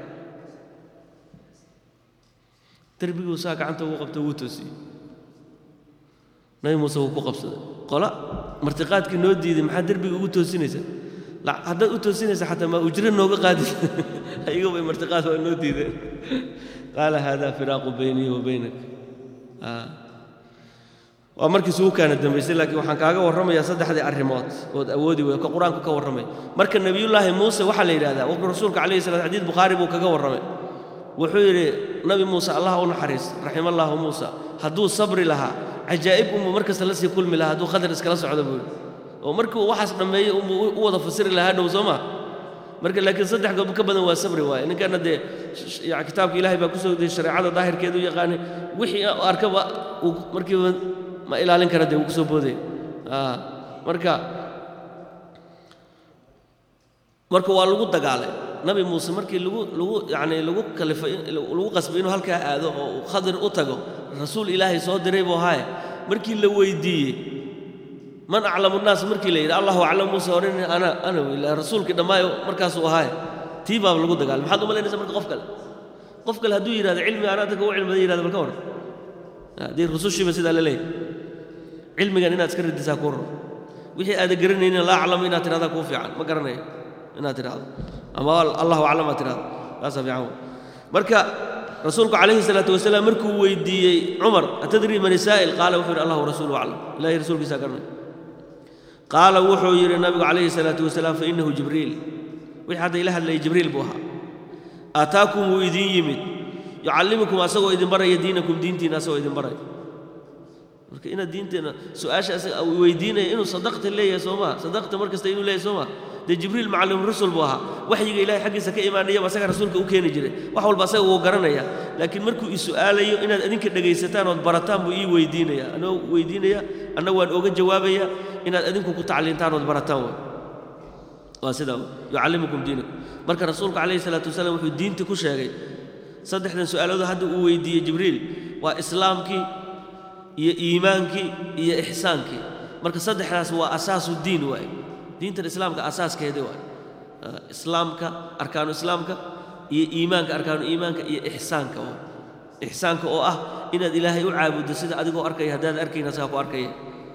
derbiguu saa gacanta ugu qabta wuu toosiyey nabi muuse wuu ku qabsaday qola martiqaadkii noo diiday maxaa derbiga ugu toosinaysaa haddaad u toosinaysa xataa maa ujro nooga qaadis ayago bay martiqaad waa noo diideen qaala hada firaaqu baynii wa baynak waa markii sugu kaana dambaysay laakiin waxaan kaaga warramayaa saddexdii arrimood ood awoodi wey ka qur-aanku ka warramay marka nebiyullaahi muuse waxaa la yidhahdaa waqti rasuulka calayhi salat xadiid bukhaari buu kaga warramay wuxuu yidhi nabi muuse allah u naxariis raxima allaahu muusa hadduu sabri lahaa cajaa'ib unbuu mar kasta la sii kulmi lahaa hadduu khadar iskala socdo buu yidhi oo markii uu waxaas dhammeeyey unbuu u wada fasiri lahaa dhow soo maa marka laakiin saddex goob ka badan waa sabri waaye ninkanna dee kitaabka ilaahay baa kusoo diyey shareecada daahirkeedu u yaqaanay wixii arkaba uu markiiba ma ilaalin kara dee wuu kusoo booday marka marka waa lagu dagaalay nabi muuse markii lagu lagu yacni lagu kalifay lagu qasbay inuu halkaa aado oo uu khadir u tago rasuul ilaahay soo diray buu ahaaye markii la weydiiyey man aclamu nnaas markii la yidhi allahu aclam muuse oran ana ana ila rasuulkii dhammaayo markaasuu ahaaye tii baaba lagu dagaalay maxaad u malaynaysa marka qof kale qof kale hadduu yidhahdo cilmi anaa dadka u cilmada yidhahdo bal ka waran haddii rusushiiba sidaa la leeyahay cilmigan inaad iska radisaa kuu raro wixii aada garanaynin laa aclamu inaad tidhahdaa kuu fiican ma garanayo inaad tidhahdo ama allahu aclam aad tidhahdo taasaa fiican wey marka rasuulku calayhi salaatu wasalaam markuu weydiiyey cumar atadrii man isaa'il qaala wuxuu yidhi allahu rasuulu aclam ilahay rasuulkiisaa garanaya qaala wuxuu yidhi nabigu calayhi salaatu wasalaam fa innahu jibriil wixii hadda ila hadlayay jibriil buu ahaa aataakum wuu idiin yimid yucallimukum asagoo idin baraya diinakum diintiina asagoo idin baraya marka inaad diinteena su-aasha asaga weydiinaya inuu sadaqta leeyahay soo maa sadaqta mar kasta inuu leeyahay soo maa dee jibriil macallum rasul buu ahaa waxyiga ilahay xaggiisa ka imaanayaba asaga rasuulka u keeni jiray wax walba asaga wuu garanaya laakiin markuu i su'aalayo inaad adinka dhegaysataan ood barataan buu ii weydiinaya anoo weydiinaya anna waan oga jawaabaya inaad adinku ku tacliintaan ood barataan way waa sidaa yucallimukum diinakum marka rasuulku calayhi salaatu wasalaam wuxuu diintii ku sheegay saddexdan su'aalood hadda uu weydiiyey jibriil waa islaamkii iyo iimaankii iyo ixsaankii marka saddexdaas waa asaasu diin waaye diintan islaamka asaaskeedii waaye islaamka arkaanu islaamka iyo iimaanka arkaanu iimaanka iyo ixsaanka waa ixsaanka oo ah inaad ilaahay u caabuddo sida adigoo arkaya haddaad arkayn asagaa ku arkaya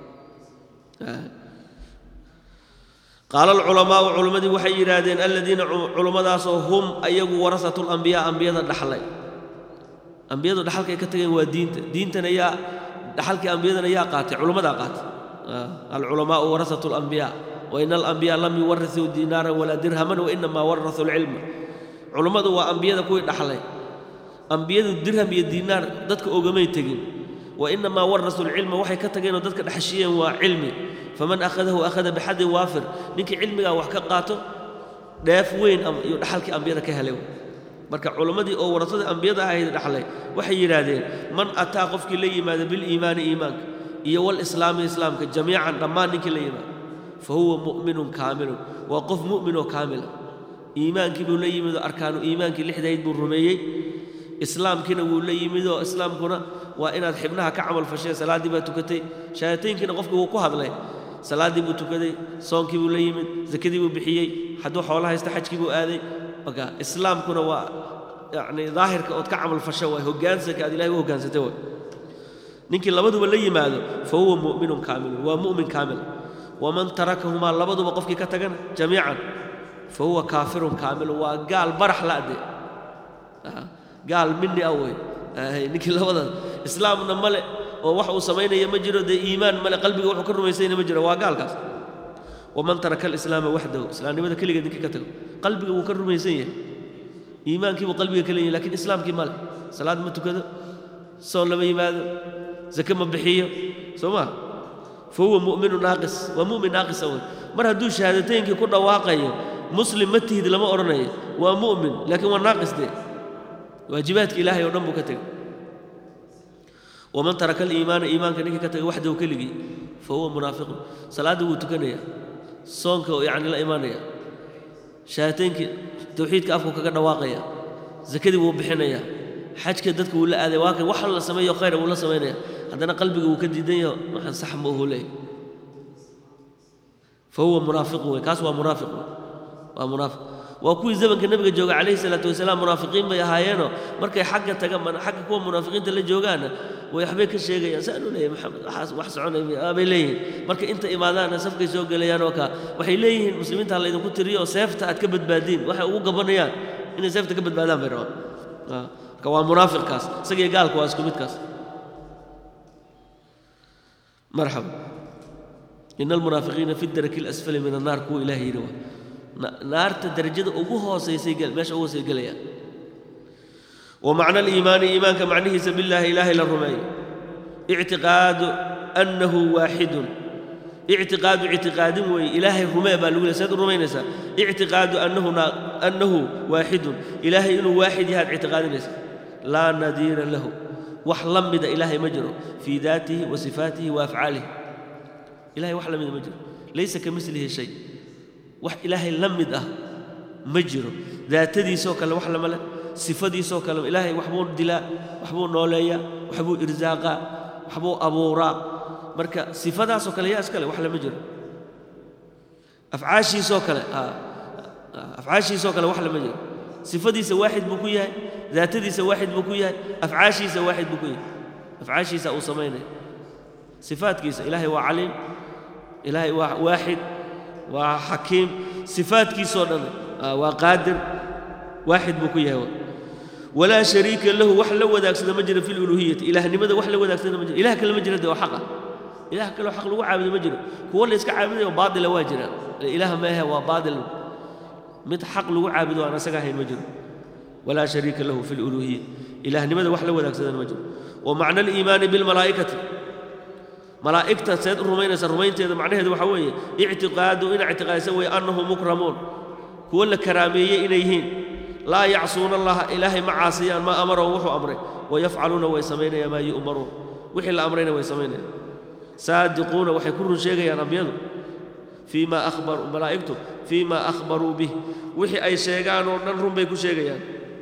qaala alculamaa'u culimmadii waxay yidhaahdeen aladiina culummadaasoo hum ayagu warasatu lambiyaa ambiyada dhaxlay ambiyadu dhaxalkay ka tageen waa diinta diintana yaa dhaxalkii ambiyadana yaa qaatay culimmadaa qaatay alculamaa'u warasatu lambiyaa wain alambiyaa lam yuwarasuu diinaaran walaa dirhaman wainamaa warasuu lcilma culummadu waa ambiyada kuwii dhaxlay ambiyadu dirham iyo diinaar dadka ogamay tegin wainamaa warasuu lcilma waxay ka tageenoo dadka dhaxashiyeen waa cilmi faman akhadahu akhada bixadin waafir ninkii cilmigaa wax ka qaato dheef weyn iyo dhaxalkii ambiyada ka helay marka culammadii oo warasadii ambiyada ahayd dhaxlay waxay yidhaahdeen man ataa qofkii la yimaada biliimaani iimaanka iyo walislaami islaamka jamiican dhammaan ninkii la yimaado fa huwa mu'minun kaamilun waa qof mu'minoo kaamila iimaankii buu la yimidoo arkaanu iimaankii lixdayd buu rumeeyey islaamkiina wuu la yimidoo islaamkuna waa inaad xibnaha ka camal fasheen salaaddii baa tukatay shahaataynkiina qofkii wuu ku hadlay salaaddii buu tukaday soonkii buu la yimid zakadii buu bixiyey hadduu xoolo haysta xajkii buu aaday marka islaamkuna waa yacni daahirka ood ka camal fasho waay hoggaansanka aad ilahay u hoggaansatay waay ninkii labaduba la yimaado fa huwa mu'minun kaamilun waa mu'min kaamil waman tarakahumaa labaduba qofkii ka tagana jamiican fa huwa kaafirun kaamilun waa gaal barax la'de gaal minni ah wey ninkii labadaas islaamna male oo wax uu samaynaya ma jiro dee iimaan male qalbiga wuxuu ka rumaysayna ma jiro waa gaalkaas waman taraka alislaama waxdahu islaamnimada keligeed ninkii ka tago qalbiga wuu ka rumaysan yahay iimaankii buu qalbiga ka leeyahay lakiin islaamkii male salaad ma tukado soon lama yimaado zake ma bixiyo soo ma fa huwa mu'minu naaqis waa mu'min naaqisa wey mar hadduu shahaadataynkii ku dhawaaqayo muslim ma tihid lama odhanayo waa mu'min laakiin waa naaqis dee waajibaadka ilaahay oo dhan buu ka tegay waman taraka aliimaana iimaanka ninkii ka tagay waxdahu keligii fa huwa munaafiqun salaadda wuu tukanaya soonka yacni la imaanaya shahaataynkii tawxiidka afku kaga dhawaaqaya zakadii wuu bixinaya xajka dadka wuu la aaday waa kan wax la sameeyo khayra wuu la samaynaya haddana qalbiga wuu ka diidan yaho waxaan sax ma uhu leeyahy fa huwa munaafiqun wey kaas waa munaafiq wey waa munaafiq waa kuwii zamanka nebiga jooga calayhi salaatu wasalaam munaafiqiin bay ahaayeenoo markay xagga tagaan xagga kuwa munaafiqiinta la joogaanna way waxbay ka sheegayaan saan u leeyahy maxamed waxaas wax soconaya bay leeyihiin marka inta imaadaanna safkay soo gelayaan oo kaa waxay leeyihiin muslimiinta ha laydinku tiriyo oo seefta aad ka badbaadiin waxay ugu gabanayaan inay seefta ka badbaadaan bay rabaan marka waa munaafiqkaas isagiyo gaalka waa isku midkaas marxaba ina almunaafiqiina fi daraki alasfali min annaar kuwa ilaah yidhi waa naarta darajada ugu hoosaysay meesha ugu hoosay gelayaan ومعنى الإيمان إيمانك معنيه سبيل الله إله إلا الرمي اعتقاد أنه واحد اعتقاد اعتقاد وي إله الرمي بالأولى سيد الرمينسا اعتقاد أنه نا أنه واحد إله إنه واحد هذا اعتقاد نسا لا نذير له وحلمد إله مجره في ذاته وصفاته وأفعاله إلهي وحلمد مجره ليس كمثله شيء وح إلهي لمد أه مجره ذاتدي سوك الله وحلم له صفدي سوك الله إلهي وحبو دلاء وحبو نوليا وحبو إرزاقا وحبو أبورا marka sifadaasoo kale yaa iskale wax lama jiro afcaashiisoo kale afcaashiisoo kale wax lama jiro sifadiisa waaxid buu ku yahay daatadiisa waaxid buu ku yahay afcaashiisa waaxid buu ku yahay afcaashiisa uu samaynaya sifaadkiisa ilaahay waa caliim ilaahay waa waaxid waa xakiim sifaadkiisoo dhan waa qaadir waaxid buu ku yahay walaa shariika lahu wax la wadaagsada ma jiro fi luluhiyati ilaahnimada wax la wadaagsada ma jiro ilah kale ma jiro de waa xaqa ilah kaloo xaq lagu caabudo ma jiro kuwo la iska caabudayo baatila waa jiraan ilaah ma ahe waa baatil mid xaq lagu caabudo aan asaga ahayn ma jiro walaa shariika lahu fi luluhiya ilaahnimada wax la wadaagsadana ma jiro wa macna aliimaani bilmalaa'ikati malaa'igta seed u rumaynaysa rumaynteeda macnaheedu waxaa weeye ictiqaadu ina ictiqaadisa weeye annahum mukramuun kuwo la karaameeyey inay yihiin laa yacsuuna allaha ilaahay ma caasiyaan maa amarahum wuxuu amray wayafcaluuna way samaynayaan maa yu'maruun wixii la amrayna way samaynayaan saadiquuna waxay ku run sheegayaan ambiyadu fii ma akhbaruu malaa'igtu fii ma akhbaruu bih wixii ay sheegaan oo dhan run bay ku sheegayaan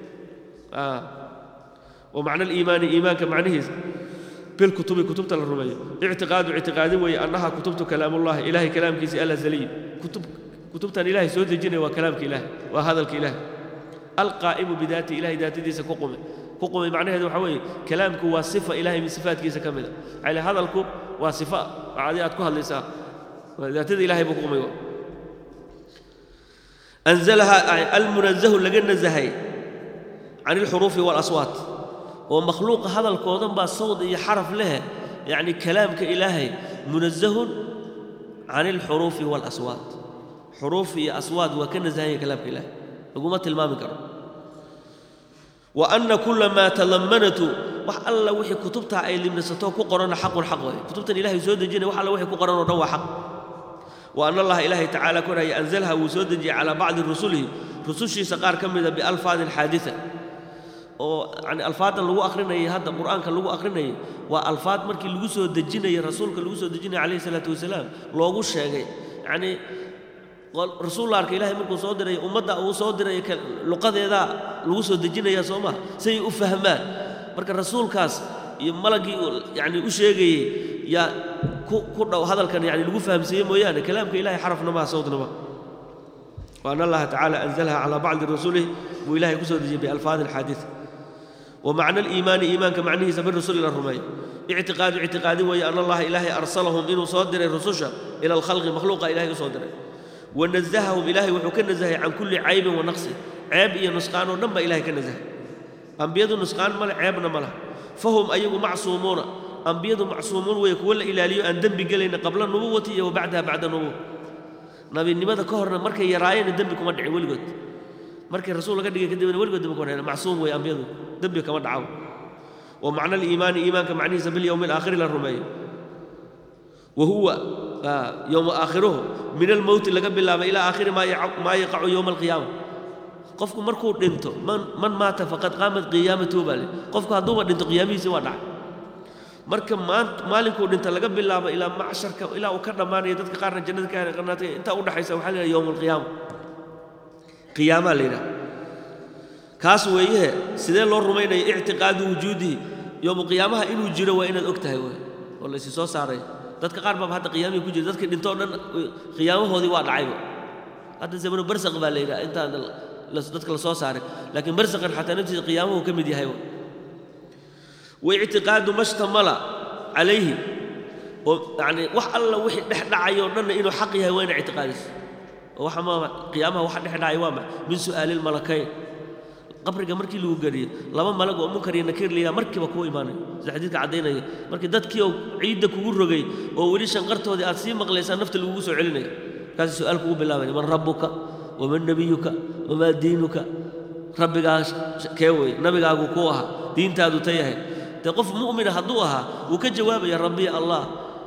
wa macna aliimaani iimaanka macnihiisa bilkutubi kutubta la rumeeyo ictiqaadu ictiqaadin weeye annaha kutubtu kalaamullahi ilaahay kalaamkiisii alazaliy kutub kutubtan ilaahay soo dejinaya waa kalaamka ilaahay waa hadalka ilaahay alqaa'imu bidaati ilahay daatadiisa ku qume ku qumay macnaheedu waxaa weeye kalaamku waa sifa ilahay min sifaatkiisa ka mid a cale hadalku waa sifa adi aad ku hadlaysaa daatada ilahay buu ku qumay anzalaha almunazahu laga nazahay can alxuruufi waalaswaat oo makhluuqa hadalkoodan baa sawd iyo xaraf leh yacni kalaamka ilaahay munazahun can alxuruufi waalaswaat xuruuf iyo aswaad waa ka nasahanya kalaamka ilaahay laguma tilmaami karo wa anna kula maa tadamanatu wax alla wixii kutubtaa ay limnisato ku qorana xaqun xaq waay kutubtan ilahay soo dejinaya wax alla wixii ku qoran oo dhan waa xaq wa anna allaha ilaahay tacaala koraya anzalha wuu soo dejiyey calaa bacdi rusulihi rusushiisa qaar ka mida bialfaadin xaadisa oo yani alfaadan lagu akhrinayay hadda qur'aanka lagu akhrinayay waa alfaad markii lagu soo dejinayay rasuulka lagu soo dejinaya calayhi salaatu wasalaam loogu sheegay yacni rasuul arka ilaahay markuu soo diray ummadda uu soo diray luqadeedaa lagu soo dejinaya soo maha say u fahmaan marka rasuulkaas iyo malaggii yani u sheegayey yaa ku ku dhow hadalkan yani lagu fahamsiiyey mooyaane kalaamka ilahay xarafna maha sawdna maha وأن الله تعالى أنزلها على بعض رسله وإله كسر بألفاظ الحادثة ومعنى الإيمان إيمان كمعنه سبب الرسل إلى الرمي اعتقاد اعتقاد وهي أن الله إلهي أرسلهم إنه صادر الرسل إلى الخلق مخلوق إلهي صادر ونزههم إلهي وحكى نزهي عن كل عيب ونقص عيب إيه نسقان ونما إلهي كنزه أنبياء نسقان ملا عيبنا ملا فهم أيهم معصومون أنبياء معصومون ويكون إلى لي أن دم قلنا قبل النبوة وبعدها بعد النبوة nabinimada ka horna markay yaraayeen dembi kuma dhicin weligood markay rasuul laga dhigay kadibna weligood dembi kuma dhicin macsuum way ambiyadu dembi kama dhacaw wa macna aliimaani iimaanka macnihiisa bilyowmi alaakhiri la rumeeyo wa huwa yowma aakhiruhu min almowti laga bilaaba ilaa aakhiri maa yaqacu yowma alqiyaama qofku markuu dhinto man maata faqad qaamat qiyaamatuhu baa le qofku hadduuba dhinto qiyaamihiisi waa dhacay marka maalinkuu dhinta laga bilaabo ilaa macsharka ilaa uu ka dhammaanaya dadka qaarna jannada ka helay qarnaatay intaa u dhaxaysa waxaa la yidhaha yowm alqiyaama qiyaamaa la yidhaha kaas weeyehe sidee loo rumaynaya ictiqaadu wujuudihi yowmu qiyaamaha inuu jiro waa inaad og tahay wey oo la isi soo saaray dadka qaar baaba hadda qiyaamihii ku jira dadkii dhintoo dhan qiyaamahoodii waa dhacayba hadda zamanu barsaq baa la yidhaha intaan dadka la soo saaray laakiin barsaqan xataa naftiisa qiyaamahu ka mid yahay واعتقاد ما اشتمل عليه يعني وح الله وحي دح دعي ودن انه حق يهي وين اعتقادس وح ما قيامها وح دح دعي وامع من سؤال الملكين qabriga markii lagu gariyo laba malag oo munkar iyo nakiir liya markiiba kuu imaanay sida xadiidka caddaynaya markii dadkii oo ciidda kugu rogay oo weli shanqartoodii aad sii maqlaysaa nafta lagugu soo celinaya markaasi su-aal kugu bilaabaya man rabbuka waman nabiyuka wamaa diinuka rabbigaa kee wey nabigaagu kuu ahaa diintaadu ta yahay dee qof mu'mina hadduu ahaa wuu ka jawaabaya rabbi allah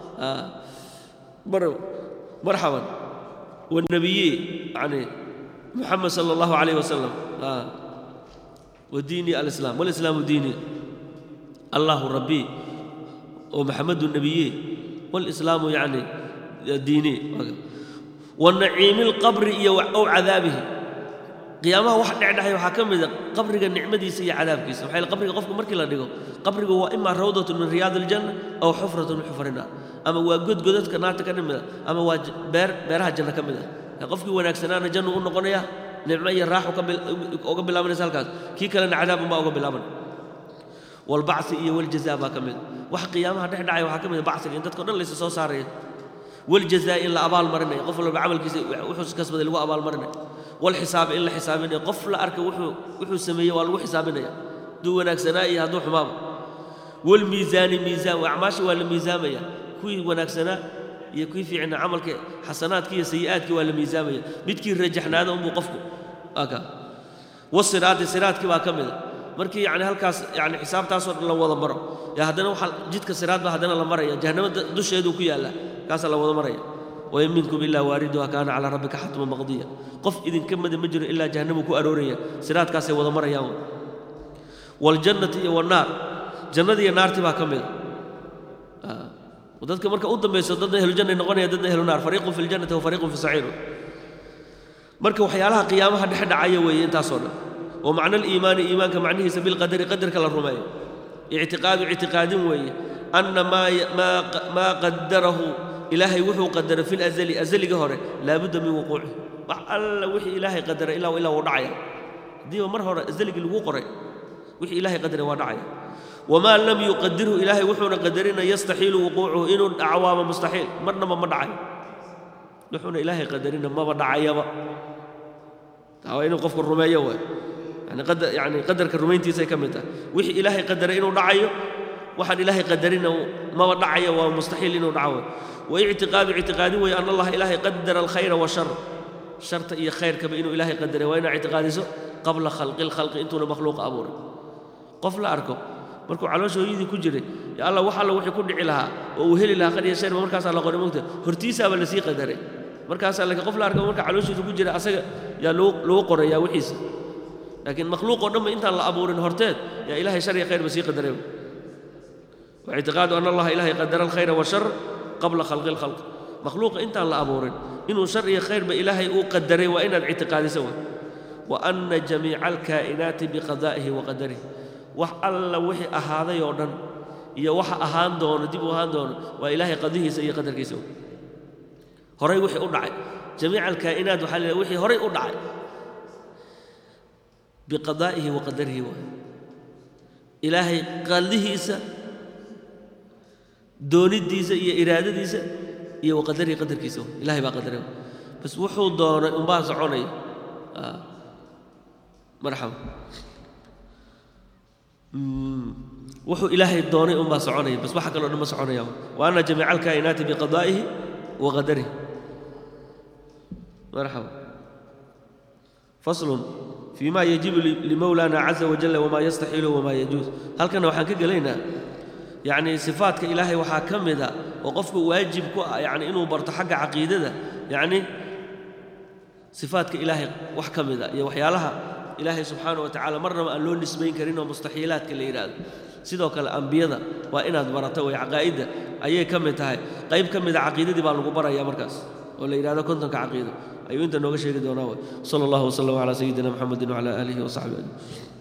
marxaban والنبي يعني محمد صلى الله عليه وسلم آه. وديني الإسلام والإسلام ديني الله ربي ومحمد النبي والإسلام يعني ديني والنعيم القبر أو عذابه قيامها واحد نعدها وحكم قبر النعمة دي سي عذاب كيس وحي القبر قفك مركي لا ديغو قبر هو إما روضة من رياض الجنة أو حفرة من حفر النار ama waa godgodadka naarta ka mid a ama waa beer beeraha janno ka mid ah qofkii wanaagsanaana jannu u noqonaya nicmo iyo raaxu uga bilaabanaysa halkaas kii kalena cadaabun baa uga bilaaban walbacsi iyo waljazaa baa ka mid wax qiyaamaha dhex dhacaya waxaa ka mid a bacsiga in dadka o dhan laysa soo saaraya waljazaa in la abaal marinaya qof walba camalkiisa wuxuu kasbaday lagu abaal marinaya walxisaaba in la xisaabinaya qof la arka wuxuu wuxuu sameeyey waa lagu xisaabinaya hadduu wanaagsanaa iyo hadduu xumaaba walmiisaani miisaan acmaasha waa la miisaamaya kuwii wanaagsanaa iyo kuwii fiicnaa camalka xasanaadkii iyo sayi'aadkii waa la miisaamaya midkii rajaxnaada unbuu qofku aka wasiraati siraadkii baa ka mida markii yani halkaas yani xisaabtaasoo dhan la wada maro yaa haddana waxa jidka siraad baa haddana la maraya jahannama dusheeduu ku yaallaa kaasaa la wada maraya wain minkum ilaa waariduha kaana calaa rabbika xatman maqdiya qof idinka mida ma jiro ilaa jahannamuu ku arooraya siraadkaasay wada marayaan waljannati iyo wannaar jannadii iyo naartii baa ka mida dadka marka u dambayso dadna ahlujanna noqonaya dadna ahlu naar fariiqun fi ljannati wa fariiqun fi saciir marka waxyaalaha qiyaamaha dhex dhacaya weeye intaasoo dhan wa macna aliimaani iimaanka macnihiisa bilqadari qadarka la rumeeyo ictiqaadu ictiqaadin weeye anna maa qadarahu ilaahay wuxuu qadara fi lazali azaliga hore laabudda min wuquuci wax alla wixii ilaahay qadara ilaa ilaa wuu dhacaya haddiiba mar hore azaligii lagu qoray wixii ilaahay qadaray waa dhacaya wamaa lam yuqadirhu ilaahay wuxuuna qadarina yastaxiilu wuquucuhu inuu dhaco waaba mustaxiil marnaba ma dhacayo wuxuuna ilaahay qadarina maba dhacayaba taa waa inuu qofku rumeeyo waay yani qadar yani qadarka rumayntiisay ka mid tahay wixii ilaahay qadaray inuu dhacayo waxaan ilaahay qadarina maba dhacayo waa mustaxiil inuu dhaco waay waictiqaadu ictiqaadin weeye an allaha ilaahay qadara alkhayra washar sharta iyo khayrkaba inuu ilaahay qadaray waa inaa ictiqaadiso qabla khalqi lkhalqi intuuna makhluuqa abuuray qof la arko markuu caloosha hooyadii ku jiray ya alla wax alla wixii ku dhici lahaa oo uu heli lahaa qad iyo sharba markaasaa la qoray mogta hortiisaaba lasii qadaray markaasaa laakiin qof la arka marka calooshiisa ku jira asaga yaa lagu lagu qorayaa wixiisa laakiin makhluuq oo dhanba intaan la abuurin horteed yaa ilaahay shar iyo khayrba sii qadaray waictiqaadu ana allaha ilaahay qadara alkhayra washar qabla khalqi lkhalq makhluuqa intaan la abuurin inuu shar iyo khayrba ilaahay uu qadaray waa inaad ictiqaadiso wa wa anna jamiica alkaa'inaati biqadaa'ihi wa qadarihi wax alla wixii ahaaday oo dhan iyo waxa ahaan doono dib u ahaan doono waa ilaahay qadihiisa iyo qadarkiisa horay wixii u dhacay jamiica alkaa'inaat waxaa la wixii horay u dhacay biqadaa'ihi wa qadarihi waay ilaahay qadihiisa doonidiisa iyo iraadadiisa iyo wa qadarihi qadarkiisa waay ilahay baa qadaray bas wuxuu doonay unbaa soconaya marxaba wuxuu ilaahay doonay unbaa soconaya bas waxa kaloo dhan ma soconaya wa anna jamiica alkaa'inaati biqadaa'ihi wa qadarihi marxaba faslun فيما يجب لمولانا عز وجل وما يستحيل وما يجوز هل كان وحان كجلينا يعني صفاتك إلهي وحا كمدا وقفك واجب يعني إنه برت حق عقيدة يعني صفاتك إلهي وح كمدا يا وحيالها إلهي سبحانه وتعالى مرة ما قالوا نسبين كرينا مستحيلات كل إيراد sidoo kale ambiyada waa inaad barato way caqaa'idda ayay ka mid tahay qayb ka mid a caqiidadii baa lagu barayaa markaas oo la yidhahdo kontonka caqiido ayuu inta nooga sheegi doonaa sala allahu wasalam calaa sayidina maxamedin wacala aalihi wasaxbihi ajmaciin